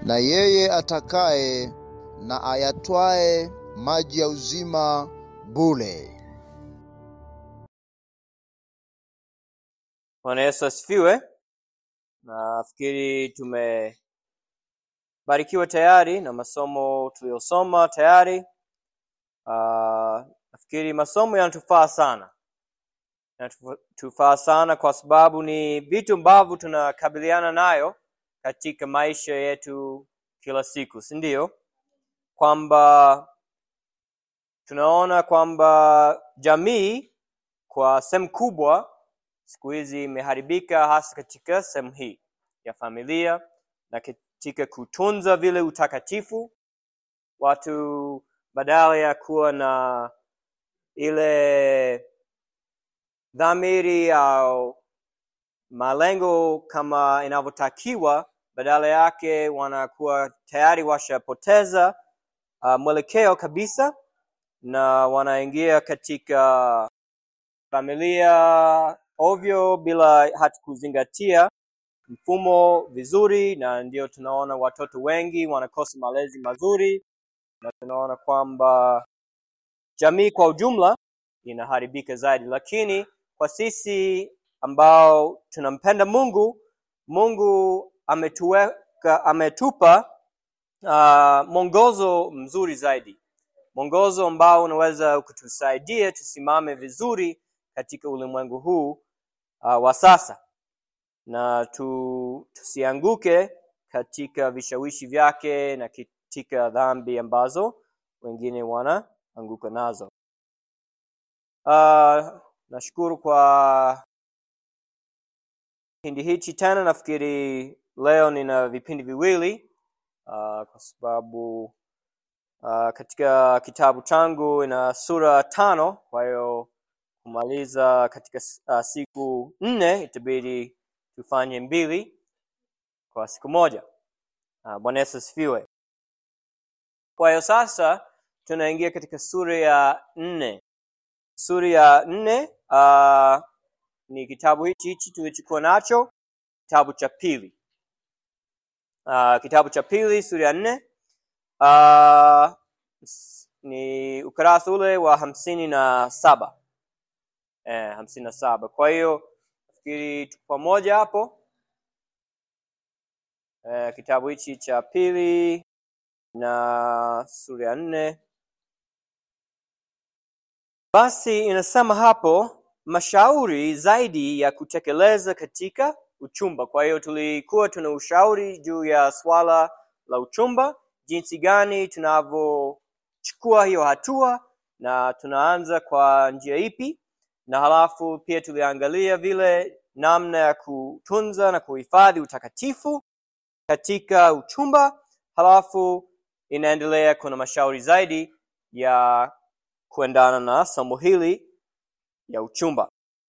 na yeye atakaye na ayatwae maji ya uzima bure. Bwana Yesu asifiwe. Nafikiri tumebarikiwa tayari na masomo tuliyosoma tayari. Uh, nafikiri masomo yanatufaa sana, yanatufaa sana kwa sababu ni vitu ambavyo tunakabiliana nayo katika maisha yetu kila siku, si ndio? Kwamba tunaona kwamba jamii kwa sehemu kubwa siku hizi imeharibika hasa katika sehemu hii ya familia na katika kutunza vile utakatifu. Watu badala ya kuwa na ile dhamiri au malengo kama inavyotakiwa, badala yake wanakuwa tayari washapoteza uh, mwelekeo kabisa na wanaingia katika familia ovyo bila hata kuzingatia mfumo vizuri, na ndio tunaona watoto wengi wanakosa malezi mazuri, na tunaona kwamba jamii kwa ujumla inaharibika zaidi. Lakini kwa sisi ambao tunampenda Mungu, Mungu ametuweka, ametupa uh, mwongozo mzuri zaidi, mwongozo ambao unaweza kutusaidia tusimame vizuri katika ulimwengu huu uh, wa sasa na tu, tusianguke katika vishawishi vyake na katika dhambi ambazo wengine wanaanguka nazo. Uh, nashukuru kwa kipindi hichi tena. Nafikiri leo nina vipindi viwili uh, kwa sababu uh, katika kitabu changu ina sura tano, kwa hiyo kumaliza katika uh, siku nne itabidi tufanye mbili kwa siku moja. Uh, Bwana Yesu asifiwe. Kwa hiyo sasa tunaingia katika sura ya nne. Sura ya nne uh, ni kitabu hichi hichi tulichokuwa nacho, kitabu cha pili. Uh, kitabu cha pili sura ya nne uh, ni ukurasa ule wa hamsini na saba eh, hamsini na saba. Kwa hiyo nafikiri tuko pamoja hapo eh, kitabu hichi cha pili na sura ya nne. Basi inasema hapo mashauri zaidi ya kutekeleza katika uchumba. Kwa hiyo tulikuwa tuna ushauri juu ya swala la uchumba, jinsi gani tunavyochukua hiyo hatua na tunaanza kwa njia ipi, na halafu pia tuliangalia vile namna ya kutunza na kuhifadhi utakatifu katika uchumba. Halafu inaendelea, kuna mashauri zaidi ya kuendana na somo hili ya uchumba,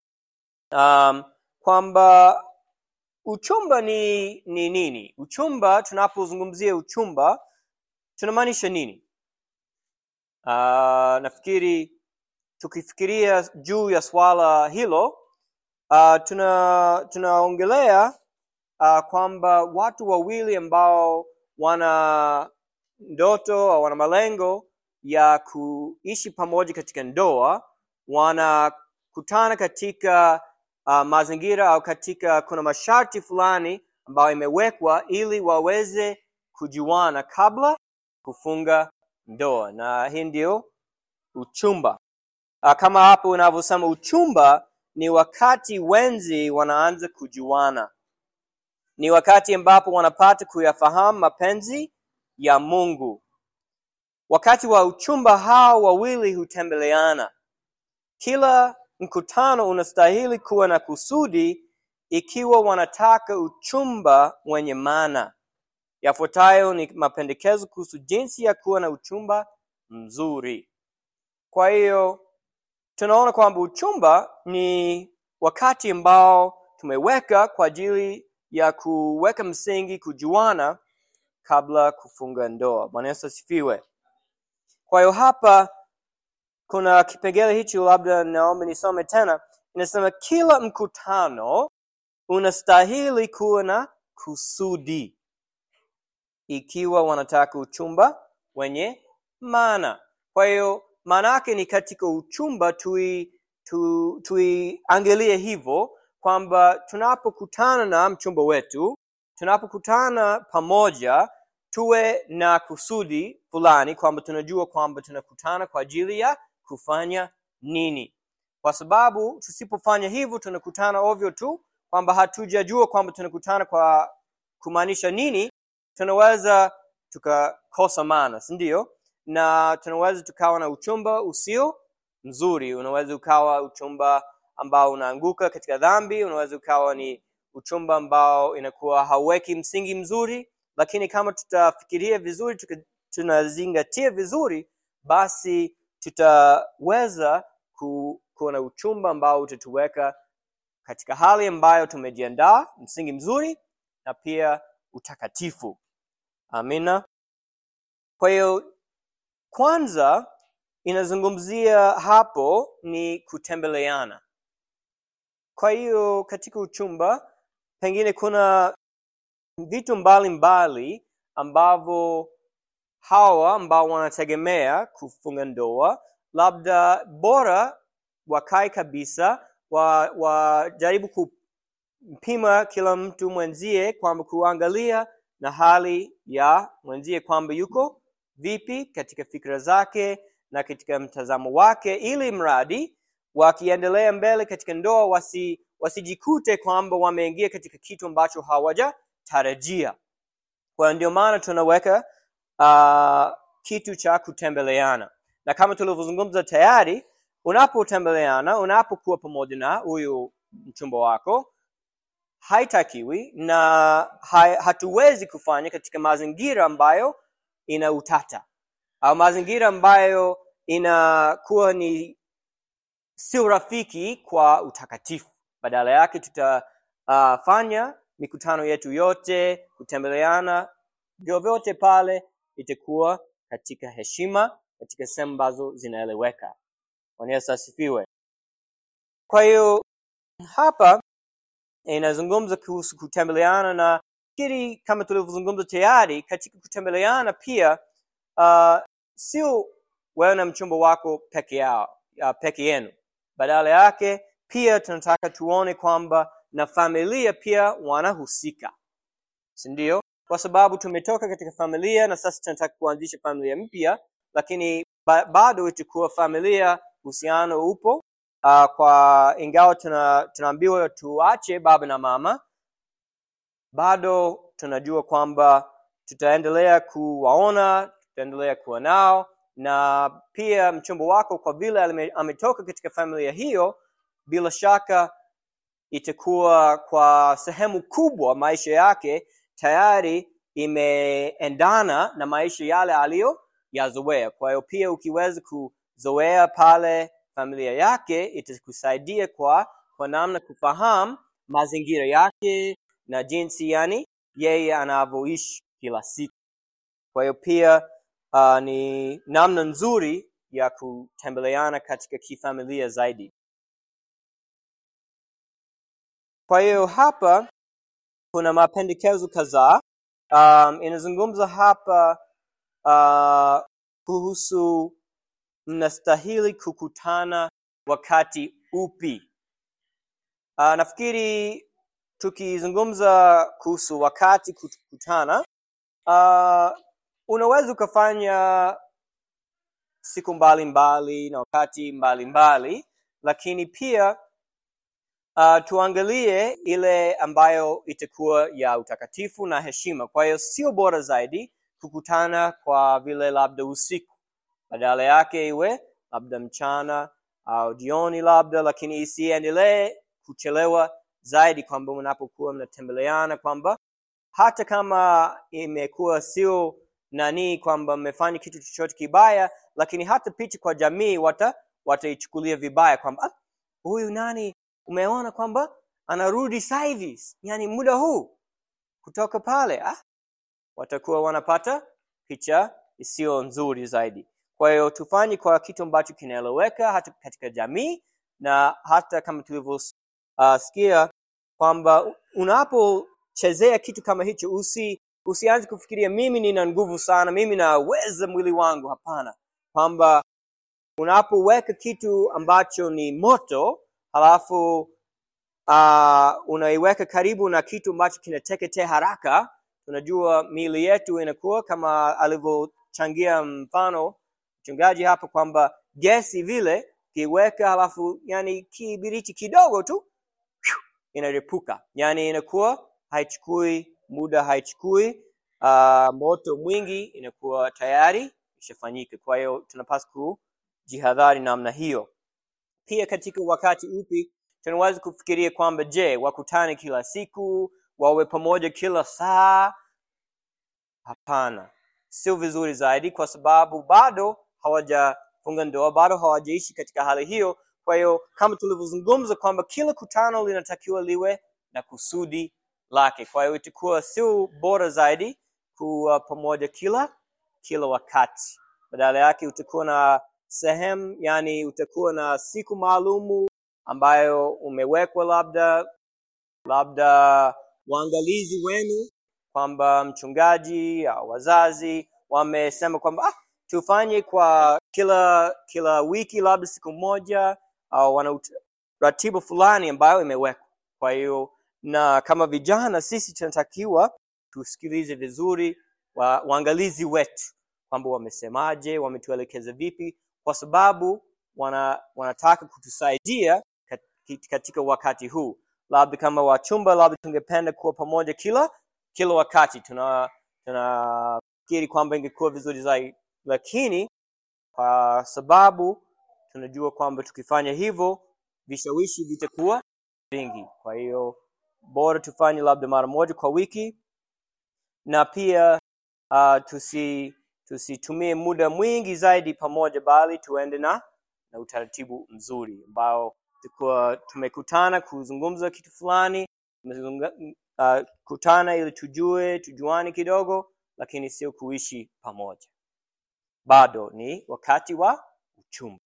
um, kwamba uchumba ni ni nini? Uchumba, tunapozungumzia uchumba tunamaanisha nini? Uh, nafikiri tukifikiria juu ya swala hilo uh, tuna tunaongelea uh, kwamba watu wawili ambao wana ndoto au wana malengo ya kuishi pamoja katika ndoa wanakutana katika uh, mazingira au katika kuna masharti fulani ambayo imewekwa ili waweze kujuana kabla kufunga ndoa, na hii ndio uchumba. Uh, kama hapo unavyosema, uchumba ni wakati wenzi wanaanza kujuana, ni wakati ambapo wanapata kuyafahamu mapenzi ya Mungu. Wakati wa uchumba hao wawili hutembeleana. Kila mkutano unastahili kuwa na kusudi ikiwa wanataka uchumba wenye maana. Yafuatayo ni mapendekezo kuhusu jinsi ya kuwa na uchumba mzuri. Kwa hiyo tunaona kwamba uchumba ni wakati ambao tumeweka kwa ajili ya kuweka msingi kujuana kabla kufunga ndoa. Bwana Yesu asifiwe. Kwa hiyo hapa kuna kipengele hicho, labda naomba nisome tena. Inasema kila mkutano unastahili kuwa na kusudi. ikiwa wanataka uchumba wenye maana. Kwa hiyo maana yake ni katika uchumba tui tu, tuiangalie hivyo kwamba tunapokutana na mchumba wetu, tunapokutana pamoja, tuwe na kusudi fulani, kwamba tunajua kwamba tunakutana kwa ajili ya kufanya nini, kwa sababu tusipofanya hivyo tunakutana ovyo tu, kwamba hatujajua kwamba tunakutana kwa kumaanisha nini, tunaweza tukakosa maana, si ndio? Na tunaweza tukawa na uchumba usio mzuri. Unaweza ukawa uchumba ambao unaanguka katika dhambi, unaweza ukawa ni uchumba ambao inakuwa hauweki msingi mzuri, lakini kama tutafikiria vizuri, tuka, tunazingatia vizuri, basi tutaweza ku, kuwa na uchumba ambao utatuweka katika hali ambayo tumejiandaa, msingi mzuri na pia utakatifu. Amina. Kwa hiyo kwanza inazungumzia hapo ni kutembeleana. Kwa hiyo katika uchumba pengine kuna vitu mbalimbali ambavyo hawa ambao wanategemea kufunga ndoa labda bora wakae kabisa wa wajaribu kupima kila mtu mwenzie kwamba kuangalia na hali ya mwenzie kwamba yuko vipi katika fikra zake na katika mtazamo wake ili mradi wakiendelea mbele katika ndoa wasi wasijikute kwamba wameingia katika kitu ambacho hawajatarajia kwa ndio maana tunaweka uh, kitu cha kutembeleana na kama tulivyozungumza tayari unapotembeleana unapokuwa pamoja na huyu mchumba wako haitakiwi na ha, hatuwezi kufanya katika mazingira ambayo ina utata au mazingira ambayo inakuwa ni sio rafiki kwa utakatifu badala yake tutafanya uh, mikutano yetu yote kutembeleana vyovyote pale itakuwa katika heshima katika sehemu ambazo zinaeleweka Bwana Yesu asifiwe kwa hiyo hapa inazungumza kuhusu kutembeleana na kiri kama tulivyozungumza tayari katika kutembeleana pia uh, sio wewe na mchumba wako peke yao uh, peke yenu badala yake pia tunataka tuone kwamba na familia pia wanahusika si ndio kwa sababu tumetoka katika familia na sasa tunataka kuanzisha familia mpya lakini ba bado itakuwa familia uhusiano upo uh, kwa ingawa tuna, tunaambiwa tuache baba na mama bado tunajua kwamba tutaendelea kuwaona tutaendelea kuwa nao na pia mchumba wako kwa vile ametoka katika familia hiyo bila shaka itakuwa kwa sehemu kubwa maisha yake tayari imeendana na maisha yale aliyoyazoea kwa hiyo pia ukiweza kuzoea pale familia yake itakusaidia kwa kwa namna kufahamu mazingira yake na jinsi yani yeye anavyoishi kila siku kwa hiyo pia uh, ni namna nzuri ya kutembeleana katika kifamilia zaidi kwa hiyo hapa kuna mapendekezo kadhaa um, inazungumza hapa uh, kuhusu mnastahili kukutana wakati upi uh, nafikiri tukizungumza kuhusu wakati kukutana uh, unaweza ukafanya siku mbalimbali mbali, na wakati mbalimbali mbali, lakini pia uh, tuangalie ile ambayo itakuwa ya utakatifu na heshima kwa hiyo sio bora zaidi kukutana kwa vile labda usiku badala yake iwe labda mchana au jioni labda lakini isiendelee kuchelewa zaidi kwamba mnapokuwa mnatembeleana kwamba hata kama imekuwa sio nani kwamba mmefanya kitu chochote kibaya lakini hata picha kwa jamii wata wataichukulia vibaya kwamba huyu nani umeona kwamba anarudi sasa hivi yani muda huu kutoka pale ah, watakuwa wanapata picha isiyo nzuri zaidi kwa hiyo tufanye kwa kitu ambacho kinaeleweka hata katika jamii na hata kama tulivyosikia uh, kwamba unapochezea kitu kama hicho usi usianze kufikiria mimi nina nguvu sana mimi naweza mwili wangu hapana kwamba unapoweka kitu ambacho ni moto halafu uh, unaiweka karibu na kitu ambacho kinateketea haraka tunajua miili yetu inakuwa kama alivyochangia mfano mchungaji hapa kwamba gesi vile kiweka halafu yani kibiriti kidogo tu phew, inaripuka yani inakuwa haichukui muda haichukui uh, moto mwingi inakuwa tayari ishafanyika kwa hiyo tunapaswa kujihadhari namna hiyo pia katika wakati upi tunaweza kufikiria kwamba je wakutane kila siku wawe pamoja kila saa hapana sio vizuri zaidi kwa sababu bado hawajafunga ndoa bado hawajaishi katika hali hiyo kwa hiyo kama tulivyozungumza kwamba kila kutano linatakiwa liwe na kusudi lake kwa hiyo itakuwa sio bora zaidi kuwa pamoja kila kila wakati badala yake utakuwa na sehemu yani utakuwa na siku maalumu ambayo umewekwa labda labda waangalizi wenu kwamba mchungaji au wazazi wamesema kwamba ah, tufanye kwa kila kila wiki labda siku moja au wana ut- ratiba fulani ambayo imewekwa kwa hiyo na kama vijana sisi tunatakiwa tusikilize vizuri wa, waangalizi wetu kwamba wamesemaje wametuelekeza vipi kwa sababu wana, wanataka kutusaidia kat- katika wakati huu labda kama wachumba labda tungependa kuwa pamoja kila kila wakati tuna tunafikiri kwamba ingekuwa vizuri zaidi lakini kwa sababu tunajua kwamba tukifanya hivyo vishawishi vitakuwa vingi kwa hiyo bora tufanye labda mara moja kwa wiki na pia uh, tusi tusitumie muda mwingi zaidi pamoja bali tuende na na utaratibu mzuri ambao tukuwa tumekutana kuzungumza kitu fulani tumezunga- uh, kutana ili tujue tujuane kidogo lakini sio kuishi pamoja bado ni wakati wa uchumba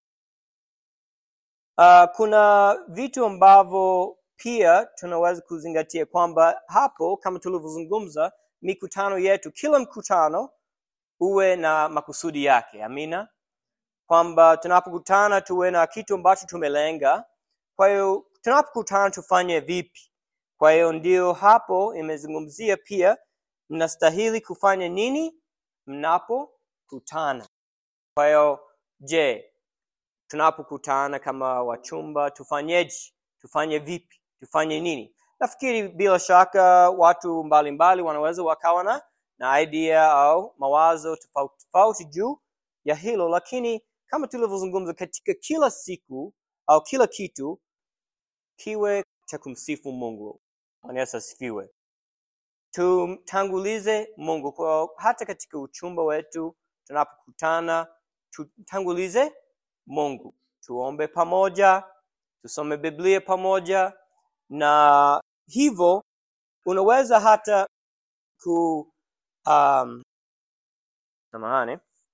uh, kuna vitu ambavyo pia tunaweza kuzingatia kwamba hapo kama tulivyozungumza mikutano yetu kila mkutano uwe na makusudi yake amina kwamba tunapokutana tuwe na kitu ambacho tumelenga kwa hiyo tunapokutana tufanye vipi kwa hiyo ndio hapo imezungumzia pia mnastahili kufanya nini mnapokutana kwa hiyo je tunapokutana kama wachumba tufanyeje tufanye vipi tufanye nini nafikiri bila shaka watu mbalimbali mbali wanaweza wakawa na na idea au mawazo tofauti tofauti juu ya hilo lakini kama tulivyozungumza katika kila siku au kila kitu kiwe cha kumsifu mungu Bwana yesu asifiwe tumtangulize mungu kwa hata katika uchumba wetu tunapokutana tutangulize mungu tuombe pamoja tusome biblia pamoja na hivyo unaweza hata ku um, samahani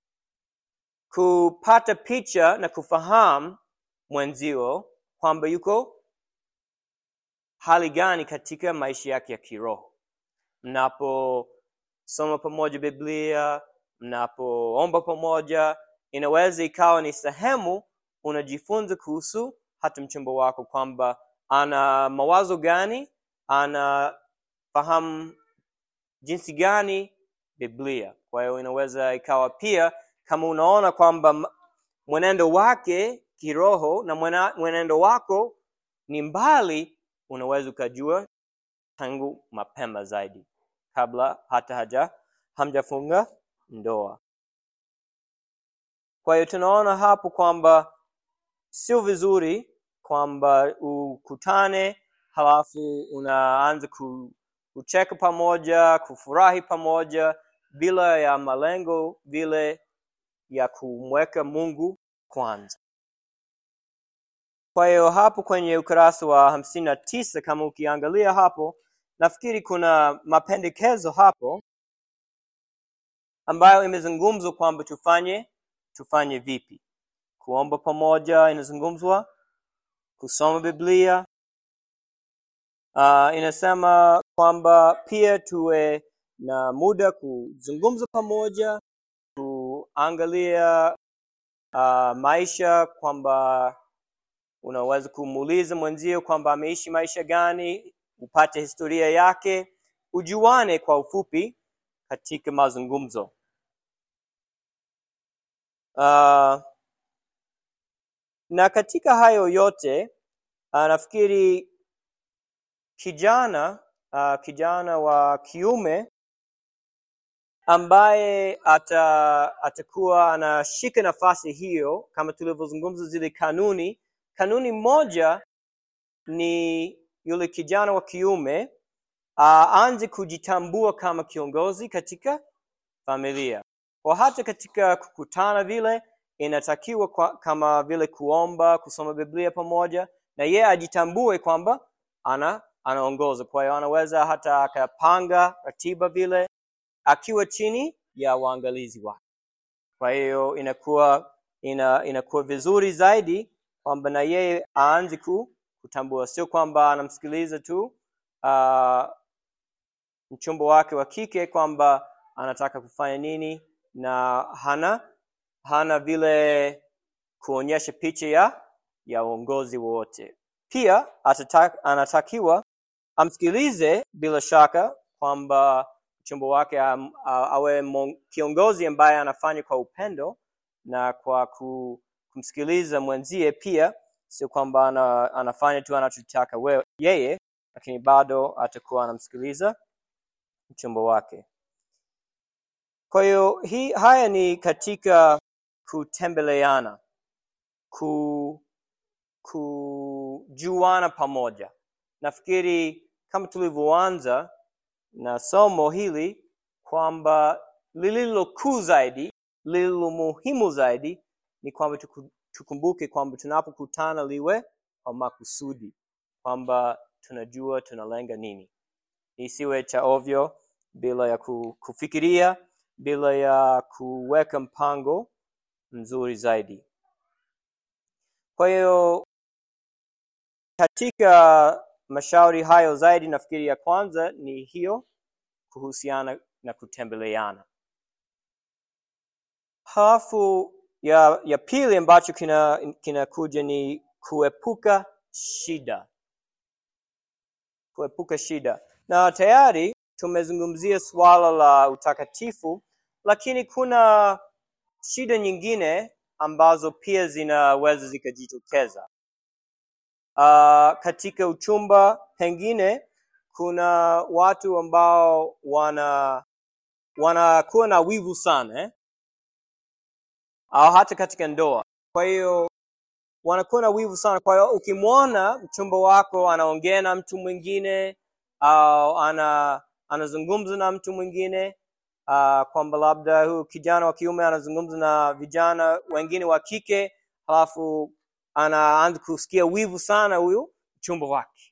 kupata picha na kufahamu mwenzio kwamba yuko hali gani katika maisha yake ya kiroho mnaposoma pamoja biblia mnapoomba pamoja inaweza ikawa ni sehemu unajifunza kuhusu hata mchumba wako kwamba ana mawazo gani anafahamu jinsi gani biblia kwa hiyo inaweza ikawa pia kama unaona kwamba m- mwenendo wake kiroho na mwena- mwenendo wako ni mbali unaweza ukajua tangu mapema zaidi kabla hata haja hamjafunga ndoa kwa hiyo tunaona hapo kwamba sio vizuri kwamba ukutane halafu unaanza ku, kucheka pamoja kufurahi pamoja bila ya malengo vile ya kumweka mungu kwanza kwa hiyo hapo kwenye ukurasa wa hamsini na tisa kama ukiangalia hapo nafikiri kuna mapendekezo hapo ambayo imezungumzwa kwamba tufanye tufanye vipi kuomba pamoja inazungumzwa kusoma biblia uh, inasema kwamba pia tuwe na muda kuzungumza pamoja kuangalia uh, maisha kwamba unaweza kumuuliza mwenzio kwamba ameishi maisha gani upate historia yake ujuane kwa ufupi katika mazungumzo uh, na katika hayo yote uh, nafikiri kijana uh, kijana wa kiume ambaye ata, atakuwa anashika nafasi hiyo kama tulivyozungumza zile kanuni kanuni moja ni yule kijana wa kiume aanze kujitambua kama kiongozi katika familia kwa hata katika kukutana vile inatakiwa kwa, kama vile kuomba kusoma biblia pamoja na yeye ajitambue kwamba ana anaongoza kwa hiyo anaweza hata akapanga ratiba vile akiwa chini ya waangalizi wake kwa hiyo inakuwa ina, inakuwa vizuri zaidi kwamba na yeye aanze ku, kutambua sio kwamba anamsikiliza tu uh, mchumba wake wa kike kwamba anataka kufanya nini na hana hana vile kuonyesha picha ya ya uongozi wowote pia atata, anatakiwa amsikilize bila shaka kwamba mchumba wake am, a, awe mon, kiongozi ambaye anafanya kwa upendo na kwa ku, kumsikiliza mwenzie pia sio kwamba ana, anafanya tu anachotaka we- yeye lakini bado atakuwa anamsikiliza mchumba wake kwa hiyo hii haya ni katika kutembeleana ku kujuana pamoja nafikiri kama tulivyoanza na somo hili kwamba lililo kuu zaidi lililo muhimu zaidi ni kwamba tuku- tukumbuke kwamba tunapokutana liwe kwa makusudi kwamba tunajua tunalenga nini isiwe cha ovyo bila ya ku- kufikiria bila ya kuweka mpango mzuri zaidi kwa hiyo katika mashauri hayo zaidi nafikiri ya kwanza ni hiyo kuhusiana na kutembeleana halafu ya ya pili ambacho kina kinakuja ni kuepuka shida kuepuka shida na tayari tumezungumzia suala la utakatifu lakini kuna shida nyingine ambazo pia zinaweza zikajitokeza uh, katika uchumba pengine kuna watu ambao wana wanakuwa na wivu sana eh? au hata katika ndoa kwa hiyo wanakuwa na wivu sana kwa hiyo ukimwona mchumba wako anaongea na mtu mwingine au ana anazungumza na mtu mwingine uh, kwamba labda huyu kijana wa kiume anazungumza na vijana wengine wa kike halafu anaanza kusikia wivu sana huyu mchumba wake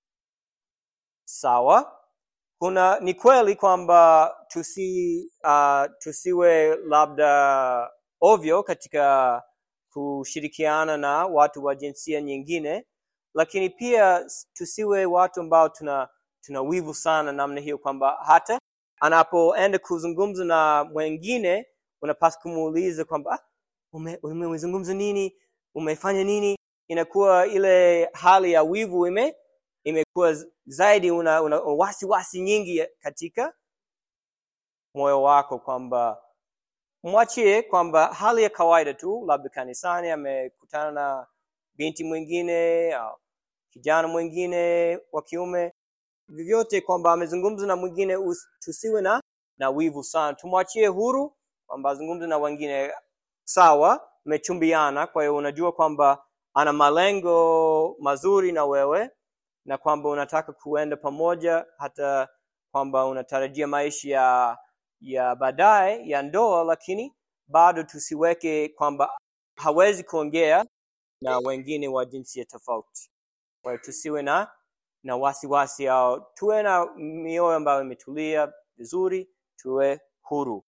sawa kuna ni kweli kwamba tusi uh, tusiwe labda ovyo katika kushirikiana na watu wa jinsia nyingine lakini pia s- tusiwe watu ambao tuna tuna wivu sana namna hiyo kwamba hata anapoenda kuzungumza na mwengine unapaswa kumuuliza kwamba "Ah, ume- umezungumza nini umefanya nini inakuwa ile hali ya wivu ime imekuwa z- zaidi una, una wasi wasi nyingi katika moyo wako kwamba mwachie kwamba hali ya kawaida tu labda kanisani amekutana na binti mwingine au kijana mwingine wa kiume vyovyote kwamba amezungumza na mwingine us- tusiwe na na wivu sana tumwachie huru kwamba azungumze na wengine sawa mmechumbiana kwa hiyo unajua kwamba ana malengo mazuri na wewe na kwamba unataka kuenda pamoja hata kwamba unatarajia maisha ya ya baadaye ya ndoa lakini bado tusiweke kwamba hawezi kuongea na wengine wa jinsia tofauti kwa hiyo tusiwe na na wasiwasi au tuwe na mioyo ambayo imetulia vizuri tuwe huru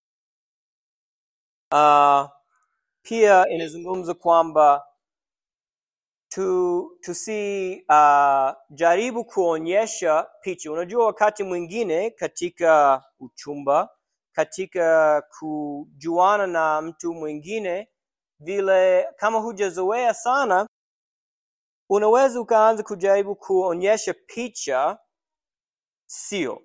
uh, pia inazungumza kwamba tu tusi uh, jaribu kuonyesha picha. Unajua, wakati mwingine katika uchumba, katika kujuana na mtu mwingine, vile kama hujazoea sana, unaweza ukaanza kujaribu kuonyesha picha sio.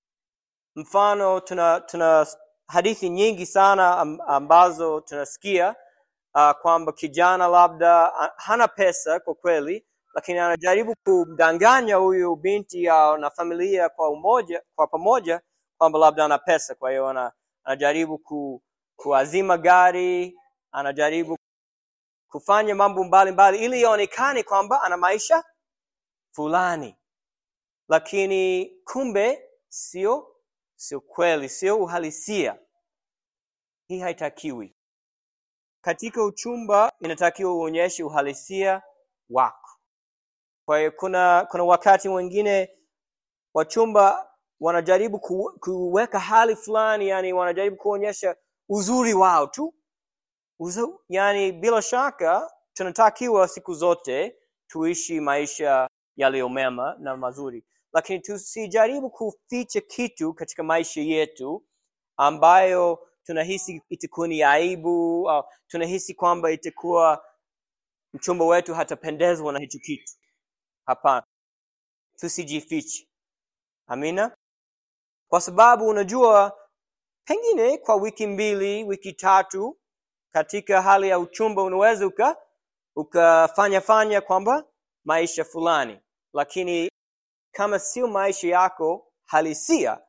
Mfano, tuna tuna hadithi nyingi sana am- ambazo tunasikia uh, kwamba kijana labda ah, hana pesa kwa kweli, lakini anajaribu kumdanganya huyu binti au na familia kwa umoja, kwa pamoja kwamba labda ana pesa. Kwa hiyo ana, anajaribu ku, kuazima gari, anajaribu kufanya mambo mbalimbali ili ionekane kwamba ana maisha fulani, lakini kumbe sio sio kweli, sio uhalisia. Hii haitakiwi. Katika uchumba inatakiwa uonyeshe uhalisia wako. Kwa hiyo kuna kuna wakati mwingine wachumba wanajaribu ku, kuweka hali fulani, yani wanajaribu kuonyesha uzuri wao tu Uzu, yani bila shaka tunatakiwa siku zote tuishi maisha yaliyo mema na mazuri, lakini tusijaribu kuficha kitu katika maisha yetu ambayo tunahisi itakuwa ni aibu au tunahisi kwamba itakuwa mchumba wetu hatapendezwa na hicho kitu. Hapana, tusijifiche. Amina, kwa sababu unajua, pengine kwa wiki mbili, wiki tatu katika hali ya uchumba unaweza uka ukafanya fanya kwamba maisha fulani, lakini kama sio maisha yako halisia,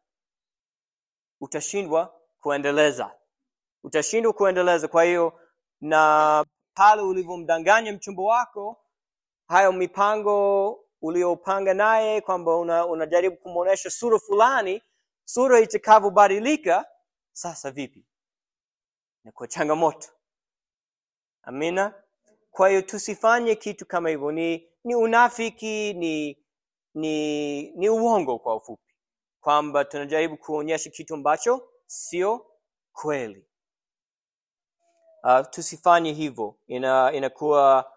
utashindwa kuendeleza, utashindwa kuendeleza. Kwa hiyo na pale ulivyomdanganya mchumba wako, hayo mipango uliopanga naye kwamba una, unajaribu kumwonyesha sura fulani, sura itakavyobadilika, sasa vipi? Ni kwa changamoto. Amina. Kwa hiyo tusifanye kitu kama hivyo, ni ni unafiki, ni ni ni uongo kwa ufupi, kwamba tunajaribu kuonyesha kitu ambacho sio kweli. Uh, tusifanye hivyo, ina inakuwa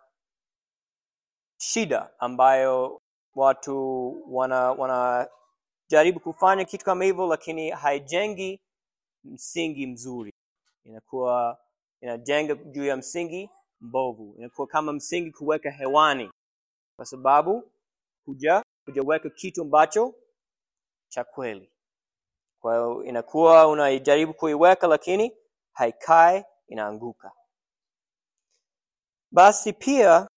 shida ambayo watu wana wanajaribu kufanya kitu kama hivyo, lakini haijengi msingi mzuri, inakuwa inajenga juu ya msingi mbovu, inakuwa kama msingi kuweka hewani, kwa sababu huja hujaweka kitu ambacho cha kweli. Kwa hiyo inakuwa unaijaribu kuiweka, lakini haikai, inaanguka. Basi pia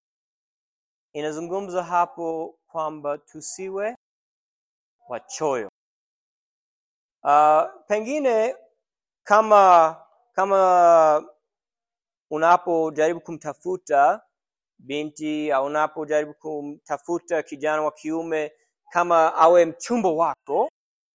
inazungumza hapo kwamba tusiwe wachoyo. Uh, pengine kama kama unapojaribu kumtafuta binti au unapojaribu kumtafuta kijana wa kiume kama awe mchumba wako,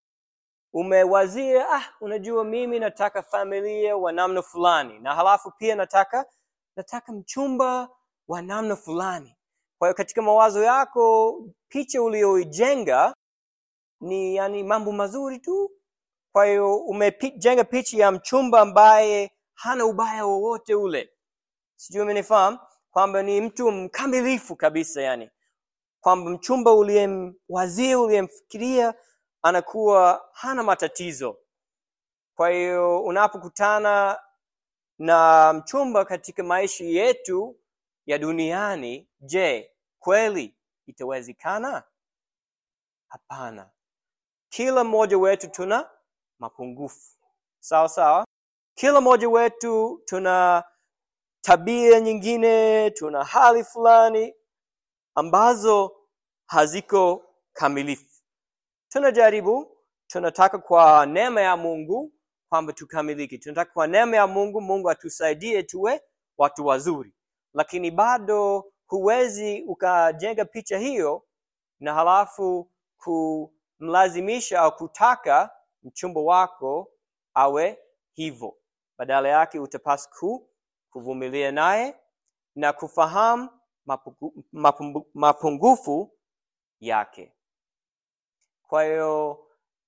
umewazia ah, unajua mimi nataka familia wa namna fulani, na halafu pia nataka nataka mchumba wa namna fulani. Kwa hiyo katika mawazo yako picha uliyoijenga ni yani mambo mazuri tu. Kwa hiyo umejenga picha ya mchumba ambaye hana ubaya wowote ule, sijui umenifahamu, kwamba ni mtu mkamilifu kabisa, yani kwamba mchumba uliyemwazia uliyemfikiria anakuwa hana matatizo. Kwa hiyo unapokutana na mchumba katika maisha yetu ya duniani, je, kweli itawezekana? Hapana. Kila mmoja wetu tuna mapungufu, sawa sawa. Kila mmoja wetu tuna tabia nyingine, tuna hali fulani ambazo haziko kamilifu. Tunajaribu, tunataka kwa neema ya Mungu kwamba tukamilike. Tunataka kwa neema ya Mungu, Mungu atusaidie tuwe watu wazuri, lakini bado huwezi ukajenga picha hiyo na halafu kumlazimisha au kutaka mchumba wako awe hivyo. Badala yake utapaswa ku kuvumilia naye na kufahamu mapungu, mapungu, mapungufu yake. Kwa hiyo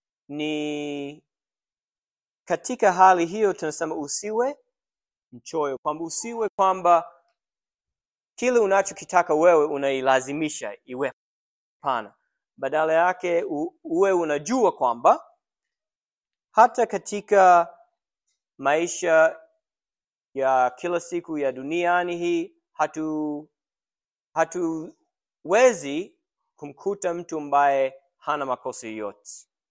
ni katika hali hiyo tunasema usiwe mchoyo, kwamba usiwe kwamba kile unachokitaka wewe unailazimisha iwe hapana badala yake u, uwe unajua kwamba hata katika maisha ya kila siku ya duniani hii hatu hatuwezi kumkuta mtu ambaye hana makosa yoyote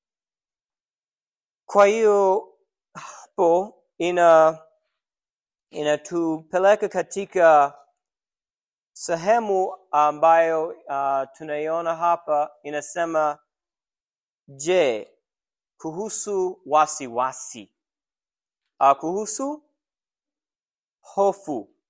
kwa hiyo hapo ina inatupeleka katika sehemu ambayo uh, tunaiona hapa inasema je kuhusu wasiwasi wasi. uh, kuhusu hofu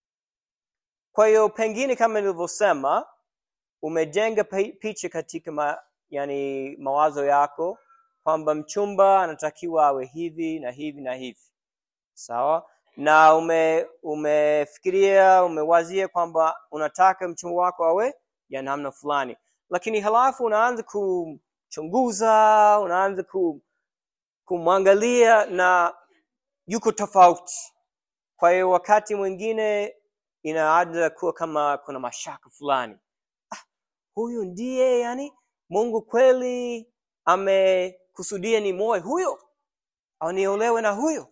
kwa hiyo pengine kama nilivyosema umejenga pi- picha katika ma, yani mawazo yako kwamba mchumba anatakiwa awe hivi na hivi na hivi sawa na ume umefikiria umewazia kwamba unataka mchumba wako awe ya namna fulani lakini halafu unaanza kumchunguza unaanza ku, kumwangalia na yuko tofauti kwa hiyo wakati mwingine inaanza kuwa kama kuna mashaka fulani ah, huyu ndiye yani mungu kweli amekusudia ni moe huyo au niolewe na huyo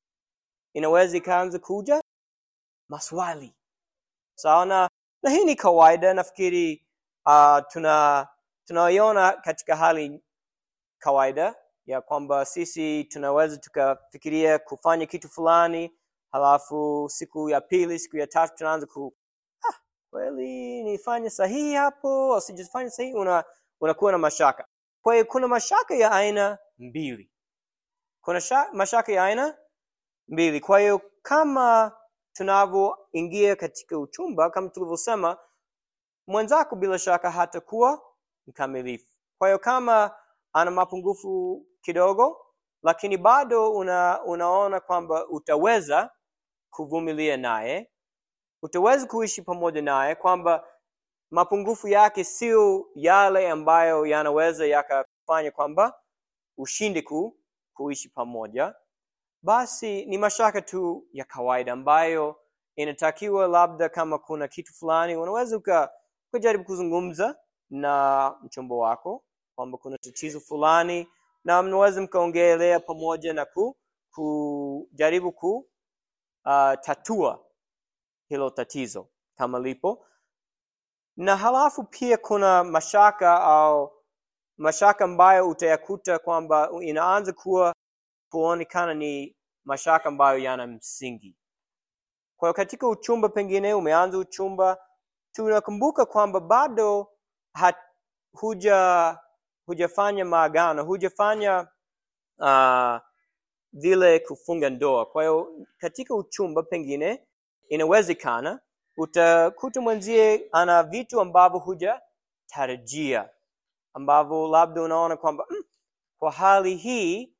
inaweza ikaanza kuja maswali sawa na na hii ni kawaida nafikiri uh, tuna tunaiona katika hali kawaida ya kwamba sisi tunaweza tukafikiria kufanya kitu fulani halafu siku ya pili siku ya tatu tunaanza ku ah, kweli nifanye sahihi hapo au sijafanya sahihi una unakuwa na mashaka kwa hiyo kuna mashaka ya aina mbili kuna sha, mashaka ya aina mbili kwa hiyo kama tunavyoingia katika uchumba kama tulivyosema mwenzako bila shaka hatakuwa mkamilifu kwa hiyo kama ana mapungufu kidogo lakini bado una, unaona kwamba utaweza kuvumilia naye utaweza kuishi pamoja naye kwamba mapungufu yake sio yale ambayo yanaweza yakafanya kwamba ushinde ku, kuishi pamoja basi ni mashaka tu ya kawaida ambayo inatakiwa labda kama kuna kitu fulani unaweza uka- ukajaribu kuzungumza na mchombo wako kwamba kuna tatizo fulani na mnaweza mkaongelea pamoja na ku, kujaribu ku uh, tatua hilo tatizo kama lipo na halafu pia kuna mashaka au mashaka ambayo utayakuta kwamba inaanza kuwa kuonekana ni mashaka ambayo yana msingi kwa hiyo katika uchumba pengine umeanza uchumba tunakumbuka kwamba bado hat, huja hujafanya maagano hujafanya uh, vile kufunga ndoa kwa hiyo katika uchumba pengine inawezekana utakuta mwenzie ana vitu ambavyo hujatarajia ambavyo labda unaona kwamba mm, kwa hali hii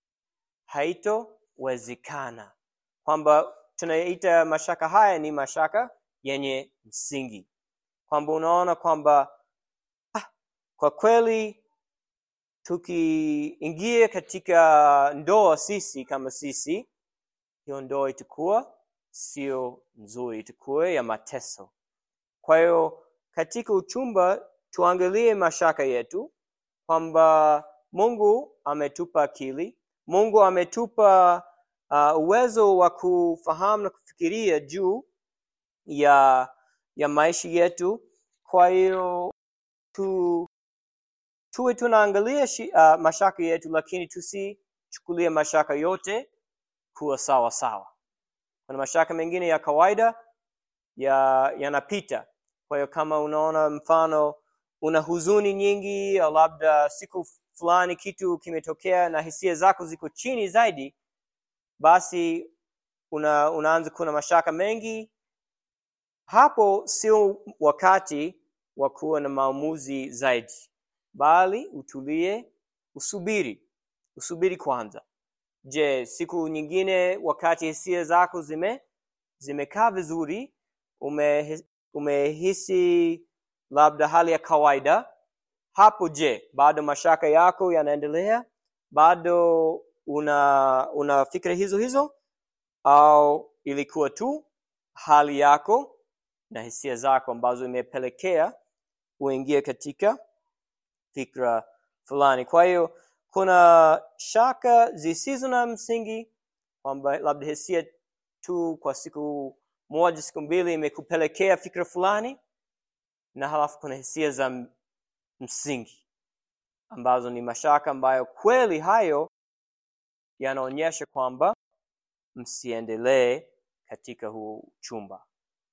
haitowezekana kwamba tunaita mashaka haya ni mashaka yenye msingi kwamba unaona kwamba ah, kwa kweli tukiingia katika ndoa sisi kama sisi hiyo ndoa itakuwa sio nzuri itakuwa ya mateso kwa hiyo katika uchumba tuangalie mashaka yetu kwamba mungu ametupa akili mungu ametupa uh, uwezo wa kufahamu na kufikiria juu ya ya maisha yetu kwa hiyo tu tuwe tunaangalia shi, uh, mashaka yetu lakini tusichukulie mashaka yote kuwa sawa sawa kuna mashaka mengine ya kawaida ya yanapita kwa hiyo kama unaona mfano una huzuni nyingi au labda siku fulani kitu kimetokea na hisia zako ziko chini zaidi basi una, unaanza kuwa na mashaka mengi hapo sio wakati wa kuwa na maamuzi zaidi bali utulie usubiri usubiri kwanza je siku nyingine wakati hisia zako zime zimekaa vizuri ume, umehisi labda hali ya kawaida hapo je bado mashaka yako yanaendelea bado una una fikra hizo hizo au ilikuwa tu hali yako na hisia zako ambazo imepelekea uingie katika fikra fulani kwa hiyo kuna shaka zisizo na msingi kwamba labda hisia tu kwa siku moja siku mbili imekupelekea fikra fulani na halafu kuna hisia za m- msingi ambazo ni mashaka ambayo kweli hayo yanaonyesha kwamba msiendelee katika huu chumba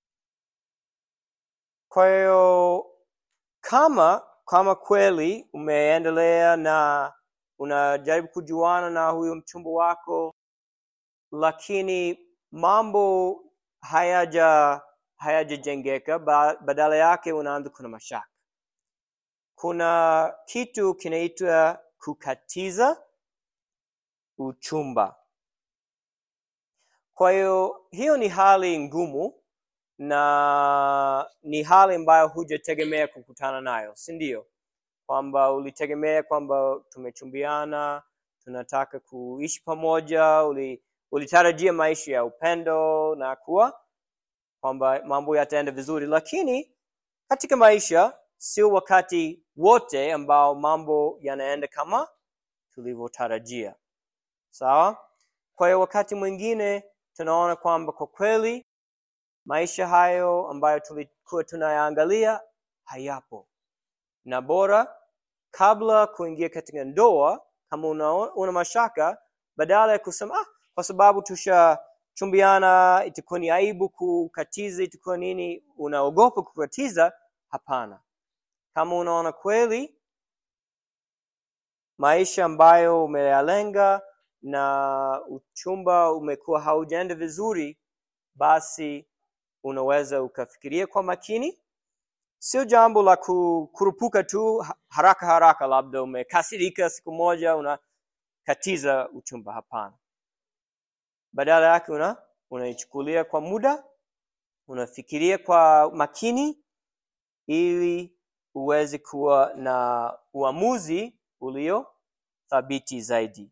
kwa hiyo kama kama kweli umeendelea na unajaribu kujuana na huyo mchumba wako lakini mambo hayaja hayajajengeka ba, badala yake unaanza kuna mashaka kuna kitu kinaitwa kukatiza uchumba kwa hiyo hiyo ni hali ngumu na ni hali ambayo hujategemea kukutana nayo si ndio kwamba ulitegemea kwamba tumechumbiana tunataka kuishi pamoja uli, ulitarajia maisha ya upendo na kuwa kwamba mambo yataenda vizuri lakini katika maisha sio wakati wote ambao mambo yanaenda kama tulivyotarajia sawa kwa hiyo wakati mwingine tunaona kwamba kwa kweli maisha hayo ambayo tulikuwa tunayaangalia hayapo na bora kabla kuingia katika ndoa kama una, una mashaka badala ya kusema ah, kwa sababu tushachumbiana itakuwa ni aibu kukatiza itakuwa nini unaogopa kukatiza hapana kama unaona kweli maisha ambayo umeyalenga na uchumba umekuwa haujaenda vizuri basi unaweza ukafikiria kwa makini sio jambo la ku- kurupuka tu ha- haraka haraka labda umekasirika siku moja unakatiza uchumba hapana badala yake una unaichukulia kwa muda unafikiria kwa makini ili uweze kuwa na uamuzi ulio thabiti zaidi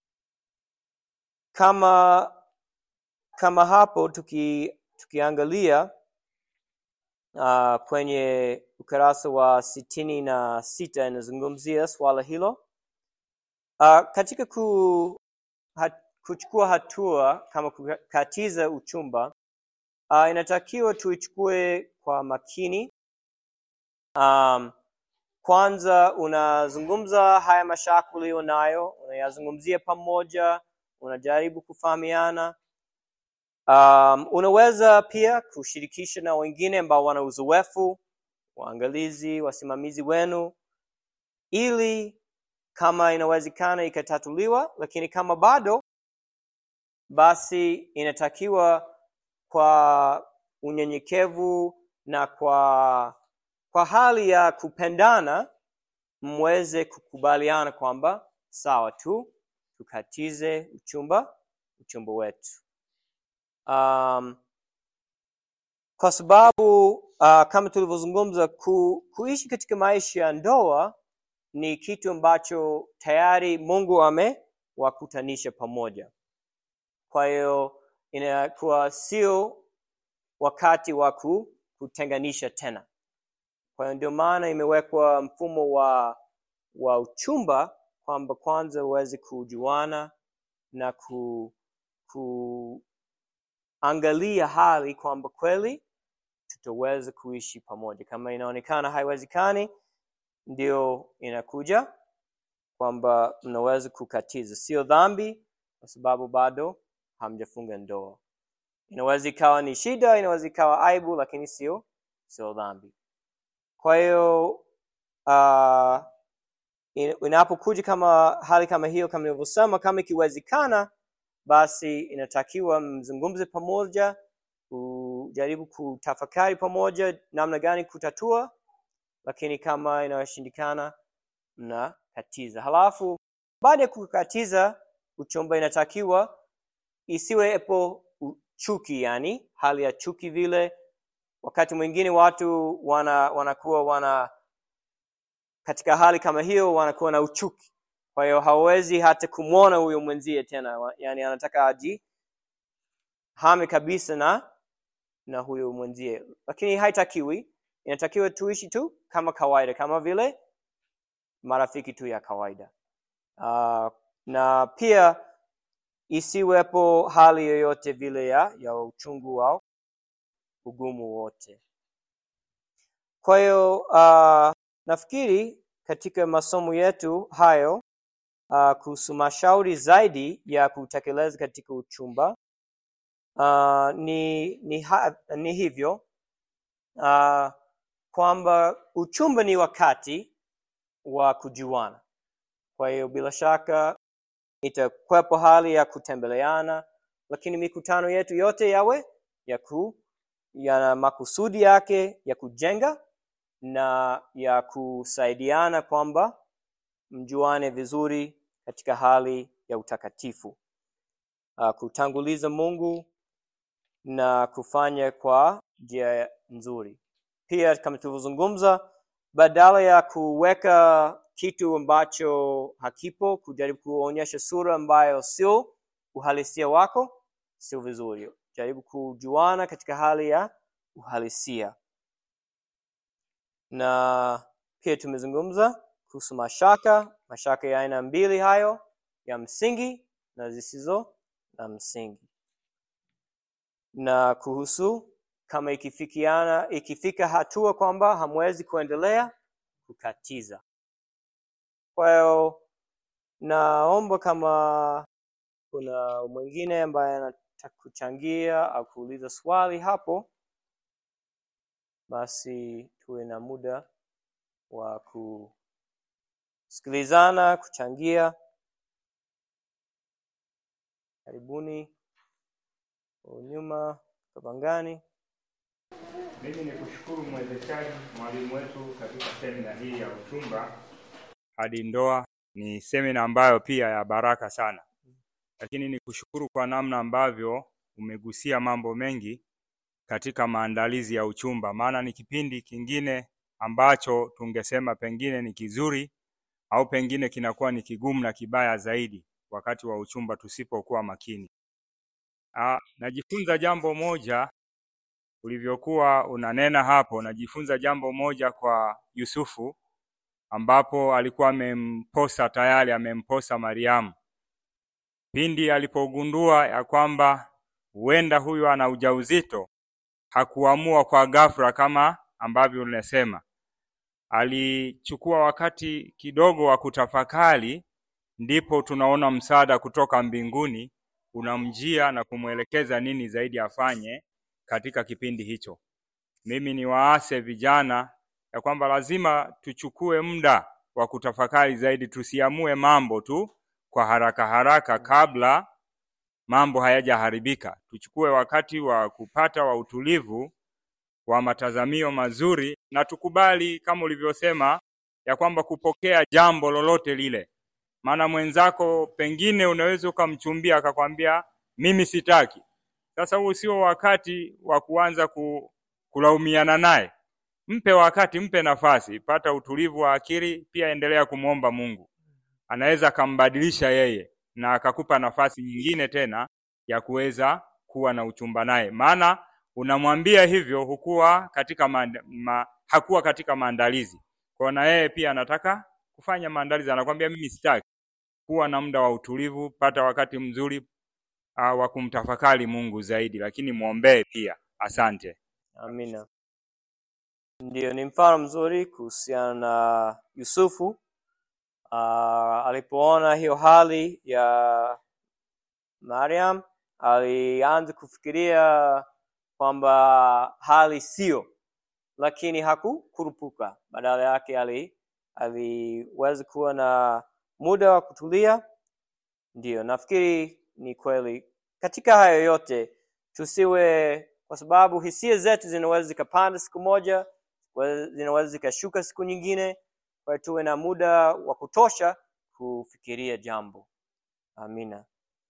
kama kama hapo tuki, tukiangalia uh, kwenye ukurasa wa sitini na sita inazungumzia swala hilo uh, katika ku, hat, kuchukua hatua kama kukatiza uchumba uh, inatakiwa tuichukue kwa makini um, kwanza unazungumza haya mashaka uliyo nayo unayazungumzia pamoja unajaribu kufahamiana um, unaweza pia kushirikisha na wengine ambao wana uzoefu waangalizi wasimamizi wenu ili kama inawezekana ikatatuliwa lakini kama bado basi inatakiwa kwa unyenyekevu na kwa kwa hali ya kupendana mweze kukubaliana kwamba sawa tu tukatize uchumba uchumba wetu um, kwa sababu uh, kama tulivyozungumza ku, kuishi katika maisha ya ndoa ni kitu ambacho tayari mungu amewakutanisha pamoja kwa hiyo inakuwa sio wakati wa ku- kutenganisha tena kwa hiyo ndio maana imewekwa mfumo wa wa uchumba kwamba kwanza uweze kujuana na ku, kuangalia hali kwamba kweli tutaweza kuishi pamoja kama inaonekana haiwezekani ndio inakuja kwamba mnaweza kukatiza sio dhambi kwa sababu bado hamjafunga ndoa inaweza ikawa ni shida inaweza ikawa aibu lakini sio sio dhambi kwa hiyo uh, in- inapokuja kama hali kama hiyo kama nilivyosema kama ikiwezekana basi inatakiwa mzungumze pamoja ujaribu kutafakari pamoja namna gani kutatua lakini kama inashindikana mnakatiza halafu baada ya kukatiza uchumba inatakiwa isiwepo u- chuki yani hali ya chuki vile wakati mwingine watu wana wanakuwa wana katika hali kama hiyo wanakuwa na uchuki kwa hiyo hawezi hata kumwona huyo mwenzie tena Wa- yani anataka aji hame kabisa na na huyo mwenzie, lakini haitakiwi. Inatakiwa tuishi tu kama kawaida, kama vile marafiki tu ya kawaida. Uh, na pia isiwepo hali yoyote vile ya, ya uchungu au ugumu wote. Kwa hiyo uh, nafikiri katika masomo yetu hayo uh, kuhusu mashauri zaidi ya kutekeleza katika uchumba uh, ni, ni, ha, ni hivyo uh, kwamba uchumba ni wakati wa kujuana. Kwa hiyo bila shaka itakwepo hali ya kutembeleana, lakini mikutano yetu yote yawe ya ku yana makusudi yake ya kujenga na ya kusaidiana kwamba mjuane vizuri katika hali ya utakatifu, uh, kutanguliza Mungu na kufanya kwa njia nzuri. Pia kama tulivyozungumza, badala ya kuweka kitu ambacho hakipo, kujaribu kuonyesha sura ambayo sio uhalisia wako, sio vizuri. Jaribu kujuana katika hali ya uhalisia. Na pia tumezungumza kuhusu mashaka, mashaka ya aina mbili hayo, ya msingi na zisizo na msingi, na kuhusu kama ikifikiana ikifika hatua kwamba hamwezi kuendelea kukatiza. Kwa hiyo naomba kama kuna mwingine ambaye anataka kuchangia au kuuliza swali hapo, basi tuwe na muda wa kusikilizana, kuchangia. Karibuni nyuma Kabangani. Mimi ni kushukuru mwezeshaji mwalimu wetu katika semina hii ya uchumba hadi ndoa. Ni semina ambayo pia ya baraka sana, lakini ni kushukuru kwa namna ambavyo umegusia mambo mengi katika maandalizi ya uchumba, maana ni kipindi kingine ambacho tungesema pengine ni kizuri au pengine kinakuwa ni kigumu na kibaya zaidi wakati wa uchumba tusipokuwa makini. Ah, najifunza jambo moja ulivyokuwa unanena hapo, najifunza jambo moja kwa Yusufu ambapo alikuwa amemposa tayari, amemposa Mariamu. Pindi alipogundua ya kwamba huenda huyu ana ujauzito, hakuamua kwa ghafla kama ambavyo unasema. Alichukua wakati kidogo wa kutafakari, ndipo tunaona msaada kutoka mbinguni unamjia na kumwelekeza nini zaidi afanye katika kipindi hicho. Mimi ni waase vijana ya kwamba lazima tuchukue muda wa kutafakari zaidi, tusiamue mambo tu kwa haraka haraka kabla mambo hayajaharibika. Tuchukue wakati wa kupata wa utulivu wa matazamio mazuri, na tukubali kama ulivyosema ya kwamba kupokea jambo lolote lile, maana mwenzako pengine unaweza ukamchumbia akakwambia mimi sitaki. Sasa huu sio wakati wa kuanza ku, kulaumiana naye. Mpe wakati, mpe nafasi, pata utulivu wa akili. Pia endelea kumwomba Mungu, anaweza akambadilisha yeye na akakupa nafasi nyingine tena ya kuweza kuwa na uchumba naye, maana unamwambia hivyo hukuwa katika manda, ma, hakuwa katika maandalizi kwa, na yeye pia anataka kufanya maandalizi, anakwambia mimi sitaki. Kuwa na muda wa utulivu, pata wakati mzuri uh, wa kumtafakari Mungu zaidi, lakini mwombee pia. Asante. Amina. Ndiyo, ni mfano mzuri kuhusiana na Yusufu uh, alipoona hiyo hali ya Mariam alianza kufikiria kwamba hali sio, lakini hakukurupuka. Badala yake ali aliweza kuwa na muda wa kutulia. Ndiyo, nafikiri ni kweli katika hayo yote tusiwe, kwa sababu hisia zetu zinaweza zikapanda siku moja, zinaweza zikashuka siku nyingine. Kwa hiyo tuwe na muda wa kutosha kufikiria jambo. Amina.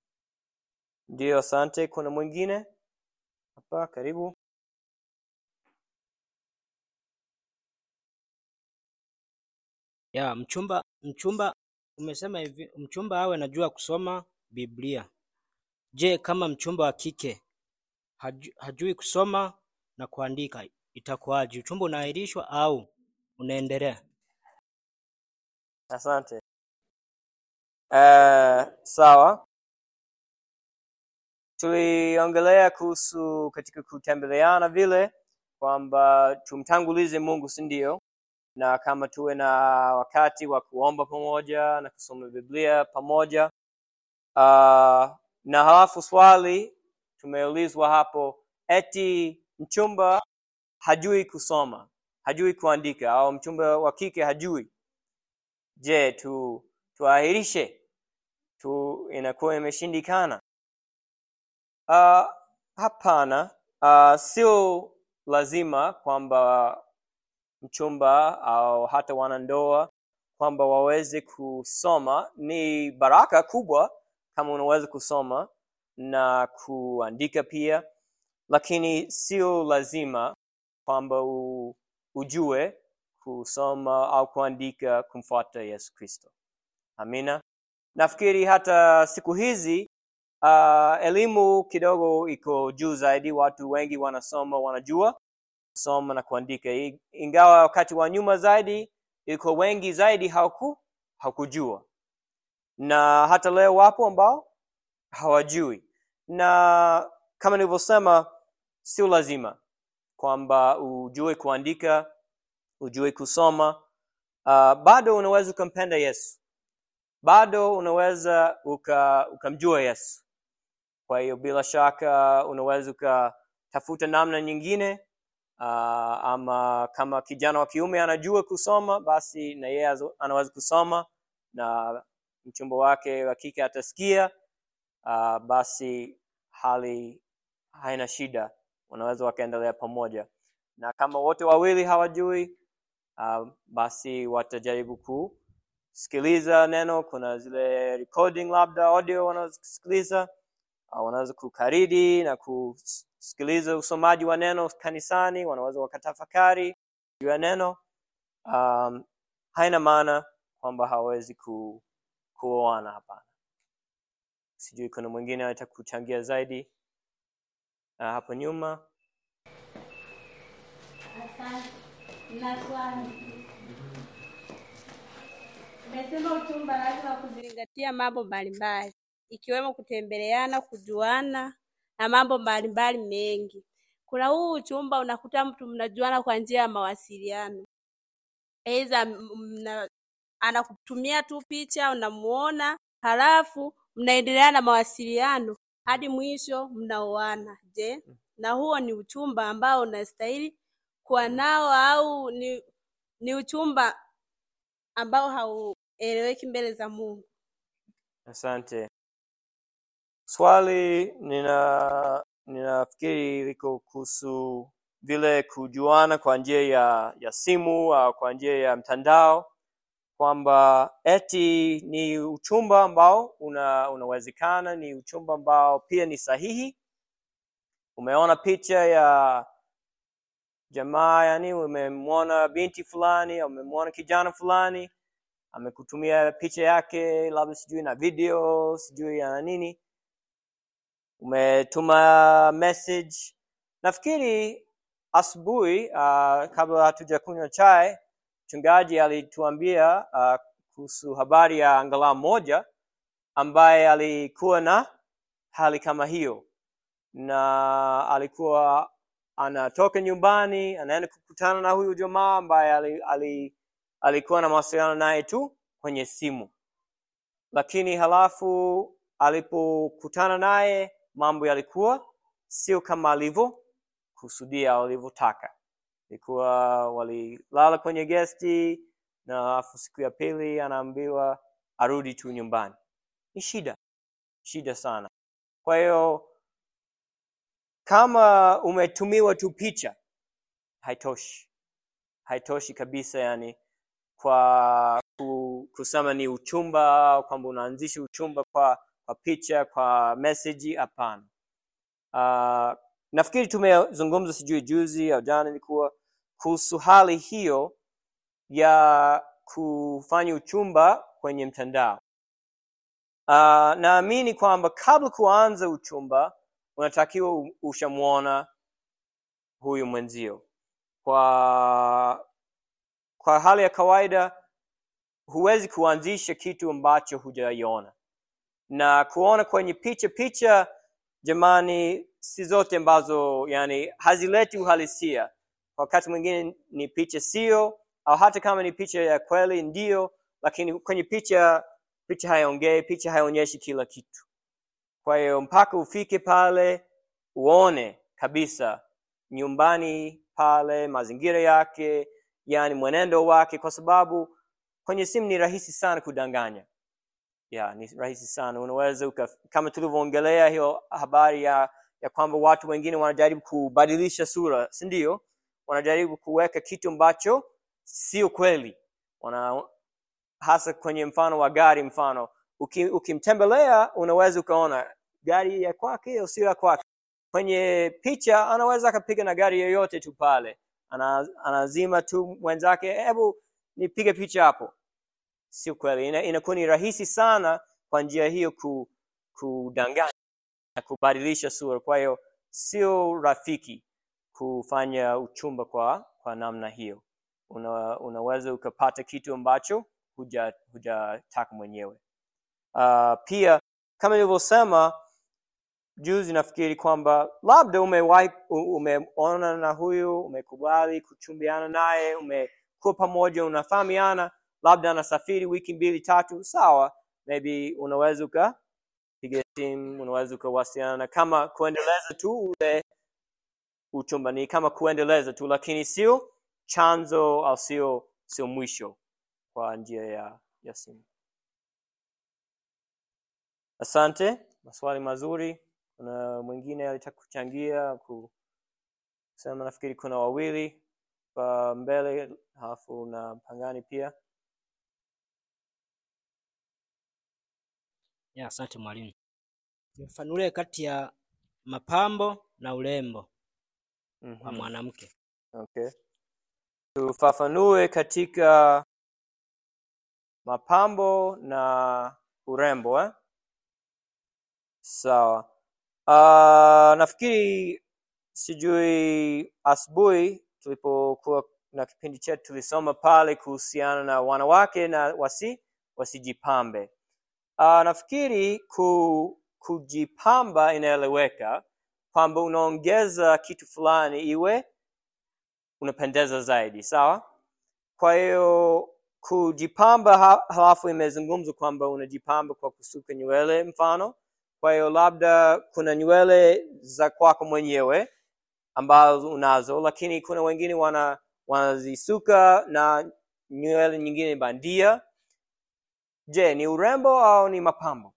Ndiyo, asante. Kuna mwingine hapa? Karibu. Ya, mchumba mchumba umesema hivi, mchumba awe anajua kusoma Biblia. Je, kama mchumba wa kike haju, hajui kusoma na kuandika itakuwaje? Uchumba unaahirishwa au unaendelea? Asante. Uh, sawa. Tuliongelea kuhusu katika kutembeleana vile kwamba tumtangulize Mungu, si ndio? Na kama tuwe na wakati wa kuomba pamoja na kusoma Biblia pamoja. Uh, na halafu swali tumeulizwa hapo, eti mchumba hajui kusoma, hajui kuandika, au mchumba wa kike hajui Je, tu tuahirishe tu inakuwa imeshindikana? Uh, hapana. Uh, sio lazima kwamba mchumba au hata wanandoa kwamba waweze kusoma. Ni baraka kubwa kama unaweza kusoma na kuandika pia, lakini sio lazima kwamba u, ujue kusoma au kuandika kumfuata Yesu Kristo. Amina. Nafikiri hata siku hizi uh, elimu kidogo iko juu zaidi, watu wengi wanasoma, wanajua kusoma na kuandika, I- ingawa wakati wa nyuma zaidi iko wengi zaidi hawaku hawakujua, na hata leo wapo ambao hawajui, na kama nilivyosema, sio lazima kwamba ujue kuandika ujue kusoma uh, bado unaweza ukampenda yesu bado unaweza uka- ukamjua yesu kwa hiyo bila shaka unaweza ukatafuta namna nyingine uh, ama kama kijana wa kiume anajua kusoma basi na yeye azo- anaweza kusoma na mchumba wake wa kike atasikia uh, basi hali haina shida wanaweza wakaendelea pamoja na kama wote wawili hawajui uh, basi watajaribu kusikiliza neno kuna zile recording labda audio wanazosikiliza uh, wanaweza kukaridi na kusikiliza usomaji wa neno kanisani wanaweza wakatafakari juu ya neno um, haina maana kwamba hawawezi ku, kuoana hapana sijui kuna mwingine anataka kuchangia zaidi uh, hapo nyuma Asante. Na swali. Umesema uchumba lazima kuzingatia mambo mbalimbali ikiwemo kutembeleana, kujuana na mambo mbalimbali mengi. Kuna huu uchumba unakuta mtu mnajuana kwa njia ya mawasiliano, aidha mna anakutumia tu picha, unamuona, halafu mnaendelea na mawasiliano hadi mwisho mnaoana. Je, na huo ni uchumba ambao unastahili kuwa nao au ni, ni uchumba ambao haueleweki mbele za Mungu? asante swali nina ninafikiri liko kuhusu vile kujuana kwa njia ya ya simu au kwa njia ya mtandao kwamba eti ni uchumba ambao una unawezekana ni uchumba ambao pia ni sahihi umeona picha ya jamaa yani umemwona binti fulani au umemwona kijana fulani amekutumia picha yake labda sijui na video sijui na nini umetuma message nafikiri asubuhi uh, kabla hatuja kunywa chai mchungaji alituambia uh, kuhusu habari ya angalau moja ambaye alikuwa na hali kama hiyo na alikuwa anatoka nyumbani anaenda kukutana na huyu jamaa ambaye ali, ali, alikuwa na mawasiliano naye tu kwenye simu lakini halafu alipokutana naye mambo yalikuwa sio kama alivyokusudia au alivyotaka ilikuwa walilala kwenye gesti na alafu siku ya pili anaambiwa arudi tu nyumbani ni shida shida sana kwa hiyo kama umetumiwa tu picha haitoshi haitoshi kabisa yani kwa ku- kusema ni uchumba kwamba unaanzisha uchumba kwa kwa picha kwa meseji hapana uh, nafikiri tumezungumza sijui juzi au jana ilikuwa kuhusu hali hiyo ya kufanya uchumba kwenye mtandao uh, naamini kwamba kabla kuanza uchumba unatakiwa u- ushamwona huyu mwenzio kwa kwa hali ya kawaida huwezi kuanzisha kitu ambacho hujaiona na kuona kwenye picha picha jamani si zote ambazo yani hazileti uhalisia wakati mwingine ni picha sio au hata kama ni picha ya kweli ndio lakini kwenye picha picha haiongei picha haionyeshi kila kitu kwa hiyo mpaka ufike pale uone kabisa nyumbani pale mazingira yake yani mwenendo wake kwa sababu kwenye simu ni rahisi sana kudanganya ya ni rahisi sana unaweza uka, kama tulivyoongelea hiyo habari ya ya kwamba watu wengine wanajaribu kubadilisha sura si ndio wanajaribu kuweka kitu ambacho sio kweli wana hasa kwenye mfano wa gari mfano uki- ukimtembelea unaweza ukaona gari ya kwake au sio ya kwake kwenye picha anaweza akapiga na gari yoyote tu pale Ana, anazima tu mwenzake hebu nipige picha hapo sio kweli Ina- inakuwa ni rahisi sana kwa njia hiyo ku, kudanganya na kubadilisha sura kwa hiyo sio rafiki kufanya uchumba kwa kwa namna hiyo Una, unaweza ukapata kitu ambacho huja hujataka mwenyewe uh, pia kama nilivyosema juzi nafikiri kwamba labda umewahi u- umeona na huyu umekubali kuchumbiana naye umekuwa pamoja unafahamiana labda anasafiri wiki mbili tatu sawa maybe unaweza ukapiga simu unaweza ukawasiliana kama kuendeleza tu ule uchumba ni kama kuendeleza tu lakini sio chanzo au sio sio mwisho kwa njia ya, ya simu asante maswali mazuri kuna mwingine alitaka kuchangia kusema nafikiri kuna wawili kwa mbele halafu na pangani pia Ya, asante mwalimu. Nifafanulie kati ya mapambo na urembo wa Mhm. mwanamke. Okay. Tufafanue katika mapambo na urembo eh? Sawa. Uh, nafikiri sijui asubuhi tulipokuwa na kipindi chetu tulisoma pale kuhusiana na wanawake na wasi wasijipambe. Uh, nafikiri ku, kujipamba inaeleweka kwamba unaongeza kitu fulani iwe unapendeza zaidi sawa kwa hiyo kujipamba ha- halafu imezungumzwa kwamba unajipamba kwa kusuka nywele mfano kwa hiyo labda kuna nywele za kwako mwenyewe ambazo unazo lakini kuna wengine wana wanazisuka na nywele nyingine bandia je ni urembo au ni mapambo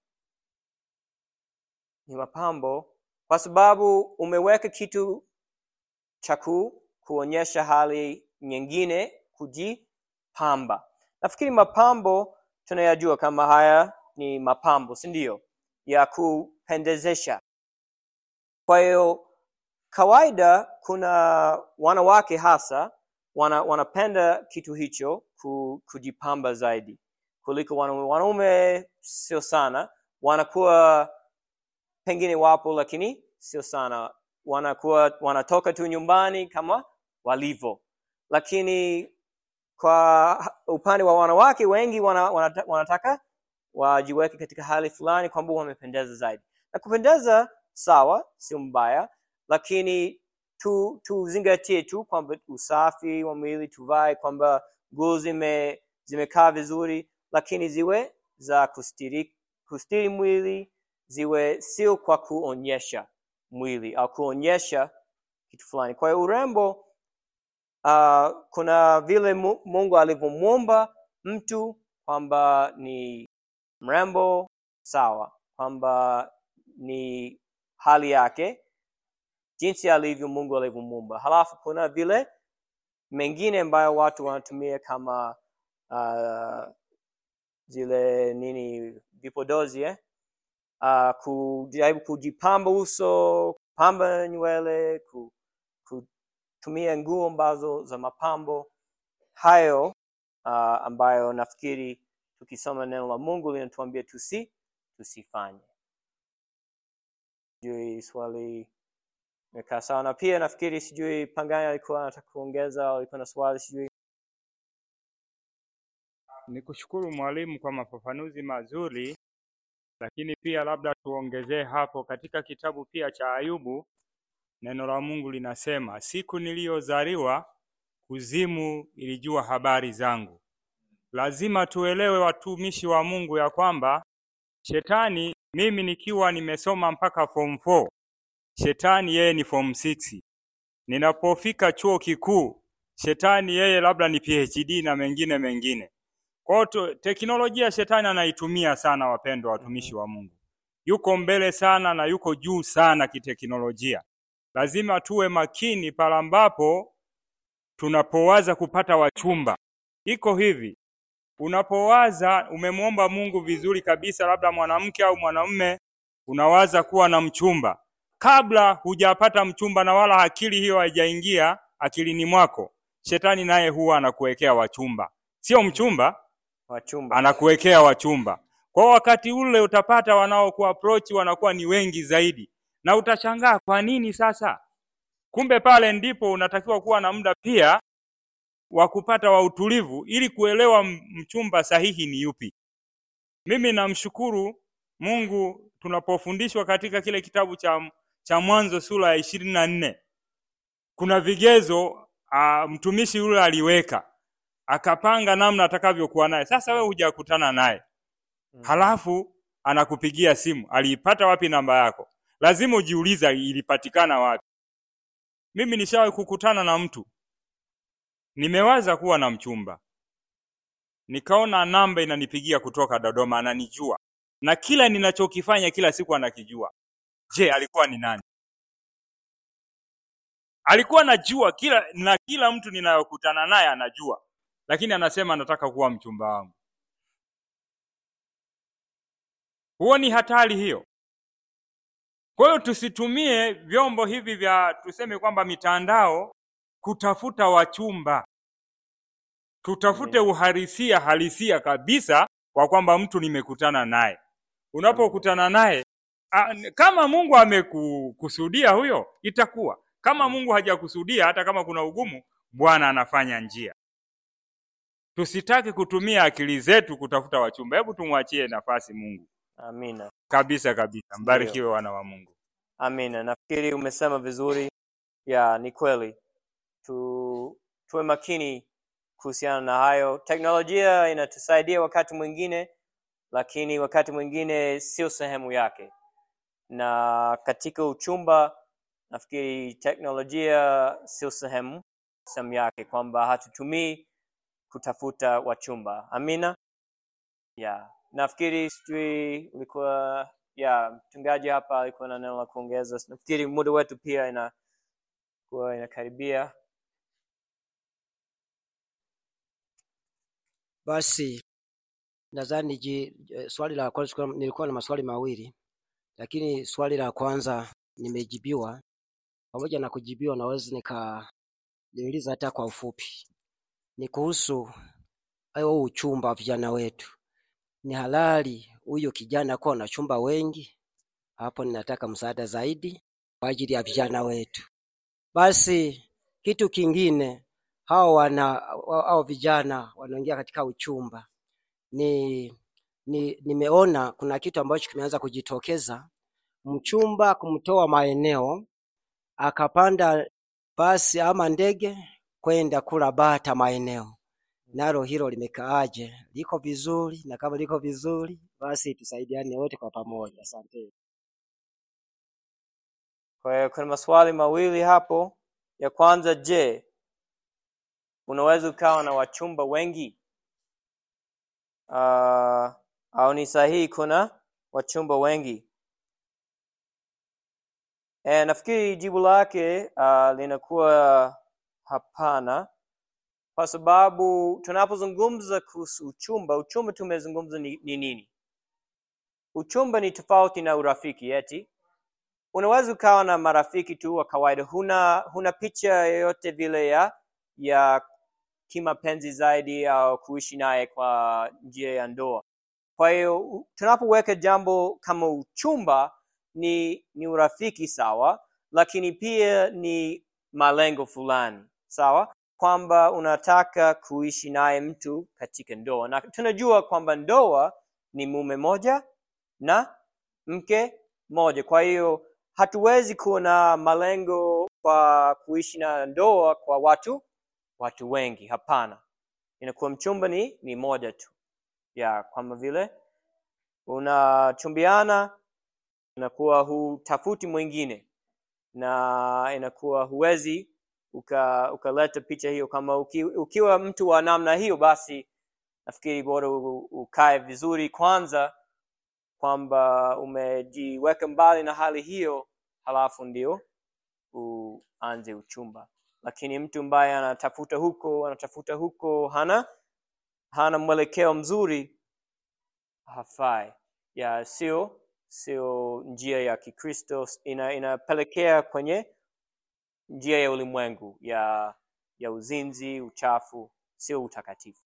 ni mapambo kwa sababu umeweka kitu cha ku- kuonyesha hali nyingine kujipamba nafikiri mapambo tunayajua kama haya ni mapambo si ndio ya kupendezesha kwa hiyo kawaida kuna wanawake hasa wana, wanapenda kitu hicho ku, kujipamba zaidi kuliko wanaume wanaume sio sana wanakuwa pengine wapo lakini sio sana wanakuwa wanatoka tu nyumbani kama walivyo lakini kwa upande wa wanawake wengi wana, wanata, wanataka wajiweke katika hali fulani kwamba wamependeza zaidi na kupendeza sawa sio mbaya lakini tu tuzingatie tu kwamba usafi wa mwili tuvae kwamba nguo zime zimekaa vizuri lakini ziwe za kustiri, kustiri mwili ziwe sio kwa kuonyesha mwili au kuonyesha kitu fulani kwa hiyo urembo uh, kuna vile Mu- mungu alivyomuumba mtu kwamba ni mrembo sawa kwamba ni hali yake jinsi alivyo mungu alivyomuumba halafu kuna vile mengine ambayo watu wanatumia kama uh, zile nini vipodozi eh? uh, kujaribu kujipamba uso kupamba nywele ku, kutumia nguo ambazo za mapambo hayo uh, ambayo nafikiri tukisoma neno la mungu linatuambia tusi tusifanye sijui swali imekaa sawa. Na pia nafikiri, sijui Pangani alikuwa anataka kuongeza au alikuwa na swali, sijui. Nikushukuru mwalimu kwa mafafanuzi mazuri, lakini pia labda tuongezee hapo katika kitabu pia cha Ayubu, neno la Mungu linasema, siku niliyozaliwa kuzimu ilijua habari zangu. Lazima tuelewe watumishi wa Mungu ya kwamba shetani, mimi nikiwa nimesoma mpaka form 4, shetani yeye ni form 6. Ninapofika chuo kikuu, shetani yeye labda ni PhD na mengine mengine. Kwa hiyo tu- teknolojia shetani anaitumia sana, wapendwa watumishi wa Mungu, yuko mbele sana na yuko juu sana kiteknolojia. Lazima tuwe makini pale ambapo tunapowaza kupata wachumba. Iko hivi, unapowaza umemwomba Mungu vizuri kabisa, labda mwanamke au mwanamume, unawaza kuwa na mchumba, kabla hujapata mchumba na wala akili hiyo haijaingia akilini mwako, shetani naye huwa anakuwekea wachumba, sio mchumba, Wachumba. anakuwekea wachumba. Kwa hiyo wakati ule utapata wanaoku approach wanakuwa ni wengi zaidi, na utashangaa kwa nini sasa. Kumbe pale ndipo unatakiwa kuwa na muda pia wa kupata wa utulivu ili kuelewa m- mchumba sahihi ni yupi. Mimi namshukuru Mungu tunapofundishwa katika kile kitabu cha, cha Mwanzo sura ya ishirini na nne kuna vigezo a, mtumishi yule aliweka akapanga namna atakavyokuwa naye. Sasa wewe hujakutana naye, halafu anakupigia simu, aliipata wapi namba yako? Lazima ujiuliza ilipatikana wapi. Mimi nishawahi kukutana na mtu, nimewaza kuwa na mchumba, nikaona namba inanipigia kutoka Dodoma, ananijua na kila ninachokifanya kila siku anakijua. Je, alikuwa ni nani? Alikuwa anajua kila na kila mtu ninayokutana naye anajua, lakini anasema anataka kuwa mchumba wangu. Huo ni hatari hiyo. Kwa hiyo tusitumie vyombo hivi vya tuseme kwamba mitandao kutafuta wachumba. Tutafute uhalisia halisia kabisa kwa kwamba mtu nimekutana naye. Unapokutana naye a- n- kama Mungu amekukusudia huyo itakuwa. Kama Mungu hajakusudia hata kama kuna ugumu, Bwana anafanya njia. Tusitaki kutumia akili zetu kutafuta wachumba. Hebu tumwachie nafasi Mungu. Amina. Kabisa kabisa. Mbarikiwe wana wa Mungu. Amina. Nafikiri umesema vizuri. Ya, ni kweli. Tu tuwe makini kuhusiana na hayo. Teknolojia inatusaidia wakati mwingine, lakini wakati mwingine sio sehemu yake. Na katika uchumba nafikiri teknolojia sio sehemu sehemu yake, kwamba hatutumii kutafuta wachumba. Amina. Ya, nafikiri sijui ulikuwa ya mchungaji hapa alikuwa na neno la kuongeza. Nafikiri muda wetu pia inakuwa inakaribia. Basi nadhani ji- eh, swali la kwanza tulikuwa- nilikuwa na maswali mawili, lakini swali la kwanza nimejibiwa. Pamoja na kujibiwa, naweza nikaliuliza hata kwa ufupi. Ni kuhusu hayo uchumba wa vijana wetu. Ni halali huyo kijana kuwa na chumba wengi? Hapo ninataka msaada zaidi kwa ajili ya vijana wetu. Basi kitu kingine, hao wana hao vijana wanaingia katika uchumba, ni, ni nimeona kuna kitu ambacho kimeanza kujitokeza, mchumba kumtoa maeneo akapanda basi ama ndege kwenda kula bata maeneo. Nalo hilo limekaaje? Liko vizuri? Na kama liko vizuri, basi tusaidiane wote kwa pamoja. Asante. Kwa hiyo kuna maswali mawili hapo. Ya kwanza, je, unaweza ukawa na wachumba wengi? Uh, au ni sahihi kuna wachumba wengi? E, nafikiri jibu lake uh, linakuwa hapana, kwa sababu tunapozungumza kuhusu uchumba, uchumba tumezungumza ni, ni nini? Uchumba ni tofauti na urafiki eti unaweza ukawa na marafiki tu wa kawaida, huna huna picha yoyote vile ya ya kimapenzi zaidi au kuishi naye kwa njia ya ndoa. Kwa hiyo u- tunapoweka jambo kama uchumba ni ni urafiki sawa, lakini pia ni malengo fulani sawa kwamba unataka kuishi naye mtu katika ndoa na tunajua kwamba ndoa ni mume moja na mke moja kwa hiyo hatuwezi kuwa na malengo kwa kuishi na ndoa kwa watu watu wengi hapana inakuwa mchumba ni ni moja tu ya kwamba vile unachumbiana inakuwa hutafuti mwingine na inakuwa huwezi uka- ukaleta picha hiyo kama uki, ukiwa mtu wa namna hiyo basi nafikiri bora u- ukae vizuri kwanza kwamba umejiweka mbali na hali hiyo halafu ndio uanze uchumba lakini mtu ambaye anatafuta huko anatafuta huko hana hana mwelekeo mzuri hafai ya sio sio njia ya kikristo ina, inapelekea kwenye njia ya ulimwengu ya ya uzinzi uchafu sio utakatifu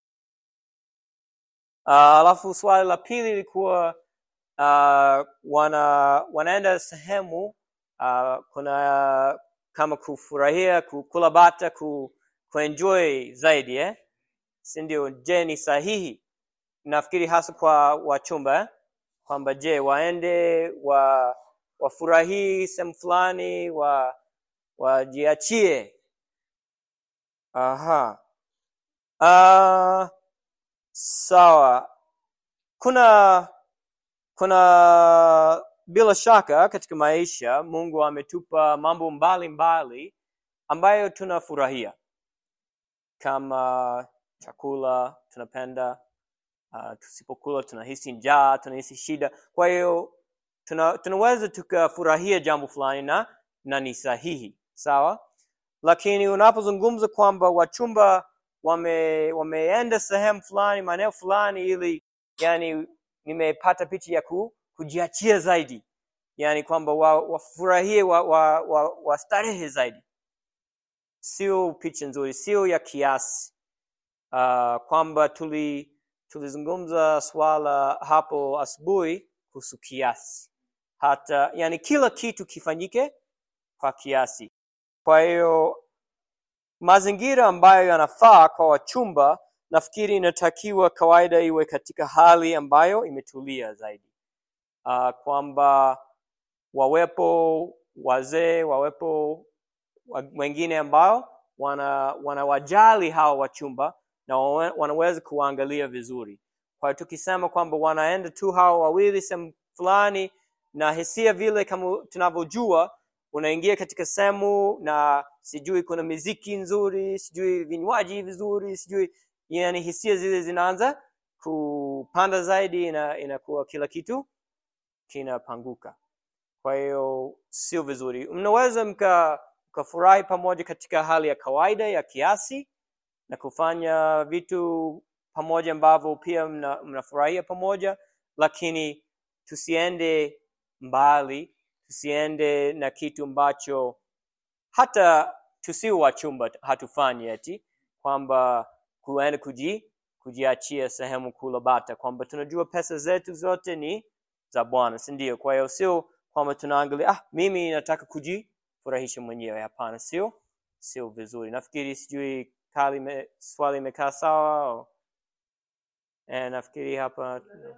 Ah, alafu swali la pili lilikuwa uh, wana wanaenda sehemu uh, kuna kama kufurahia ku- kula bata ku, kuenjoy zaidi eh? si ndio je ni sahihi nafikiri hasa kwa wachumba eh? kwamba je waende wa wafurahii sehemu fulani wa wajiachie aha uh, sawa kuna kuna bila shaka katika maisha mungu ametupa mambo mbalimbali mbali, ambayo tunafurahia kama chakula tunapenda uh, tusipokula tunahisi njaa tunahisi shida kwa hiyo tuna, tunaweza tukafurahia jambo fulani na na ni sahihi sawa lakini unapozungumza kwamba wachumba wame wameenda sehemu fulani maeneo fulani ili yani nimepata picha ya ku, kujiachia zaidi yani kwamba wafurahie wa, wa, wa, wa, wa starehe zaidi sio picha nzuri sio ya kiasi uh, kwamba tuli tulizungumza swala hapo asubuhi kuhusu kiasi hata yani kila kitu kifanyike kwa kiasi kwa hiyo mazingira ambayo yanafaa kwa wachumba nafikiri inatakiwa kawaida iwe katika hali ambayo imetulia zaidi uh, kwamba wawepo wazee wawepo wa- wengine ambao wana wanawajali hawa wachumba na wawe- wanaweza kuwaangalia vizuri kwa hiyo tukisema kwamba wanaenda tu hawa wawili sehemu fulani na hisia vile kama tunavyojua unaingia katika sehemu na sijui kuna miziki nzuri sijui vinywaji vizuri sijui yani hisia zile zinaanza kupanda zaidi na inakuwa kila kitu kinapanguka kwa hiyo sio vizuri mnaweza mka mkafurahi pamoja katika hali ya kawaida ya kiasi na kufanya vitu pamoja ambavyo pia mna- mnafurahia pamoja lakini tusiende mbali tusiende na kitu ambacho hata tusio wachumba hatufanyi eti kwamba kuenda kuji kujiachia sehemu kula bata kwamba tunajua pesa zetu zote ni za bwana si ndio kwa hiyo sio kwamba tunaangalia ah mimi nataka kujifurahisha mwenyewe hapana sio sio vizuri nafikiri sijui kali me, swali imekaa sawa au- eh, nafikiri hapa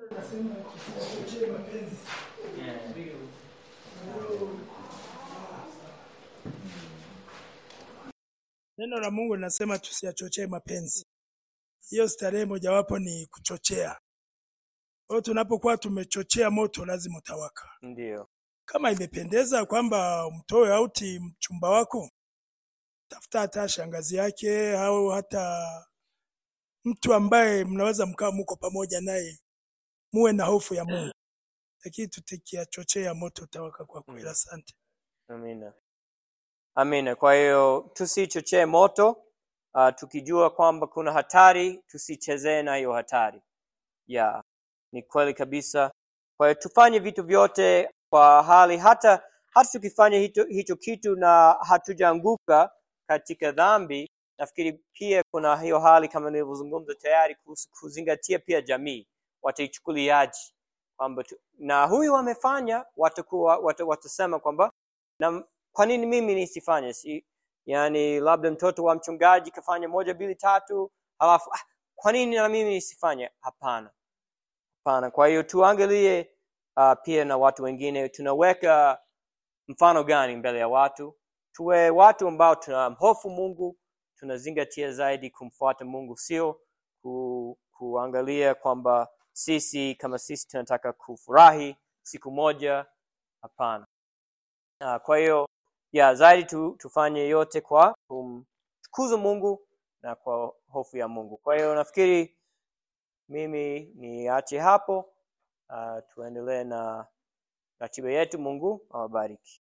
Neno la Mungu linasema tusiyachochee mapenzi. Hiyo starehe mojawapo ni kuchochea. Kwa hiyo tunapokuwa tumechochea moto lazima utawaka. ndio Kama imependeza kwamba umtoe auti mchumba wako, tafuta hata shangazi yake au hata mtu ambaye mnaweza mkawa muko pamoja naye, muwe na hofu ya Mungu, lakini tutikiachochea moto utawaka kwa kweli. Asante. amina amina kwa hiyo tusichochee moto uh, tukijua kwamba kuna hatari tusichezee na hiyo hatari ya ni kweli kabisa kwa hiyo tufanye vitu vyote kwa hali hata hata tukifanya hicho, hicho kitu na hatujaanguka katika dhambi nafikiri pia kuna hiyo hali kama nilivyozungumza tayari kuhusu kuzingatia pia jamii wataichukuliaji kwamba tu- na huyu amefanya watakuwa wata, watasema kwamba na kwa nini mimi nisifanye si yani labda mtoto wa mchungaji kafanya moja mbili tatu halafu ah, kwa nini na mimi nisifanye hapana hapana kwa hiyo tuangalie uh, pia na watu wengine tunaweka mfano gani mbele ya watu tuwe watu ambao tunamhofu mungu tunazingatia zaidi kumfuata mungu sio ku, kuangalia kwamba sisi kama sisi tunataka kufurahi siku moja hapana uh, kwa hiyo ya zaidi tu, tufanye yote kwa kumtukuza mungu na kwa hofu ya mungu kwa hiyo nafikiri mimi niache hapo uh, tuendelee na ratiba yetu mungu awabariki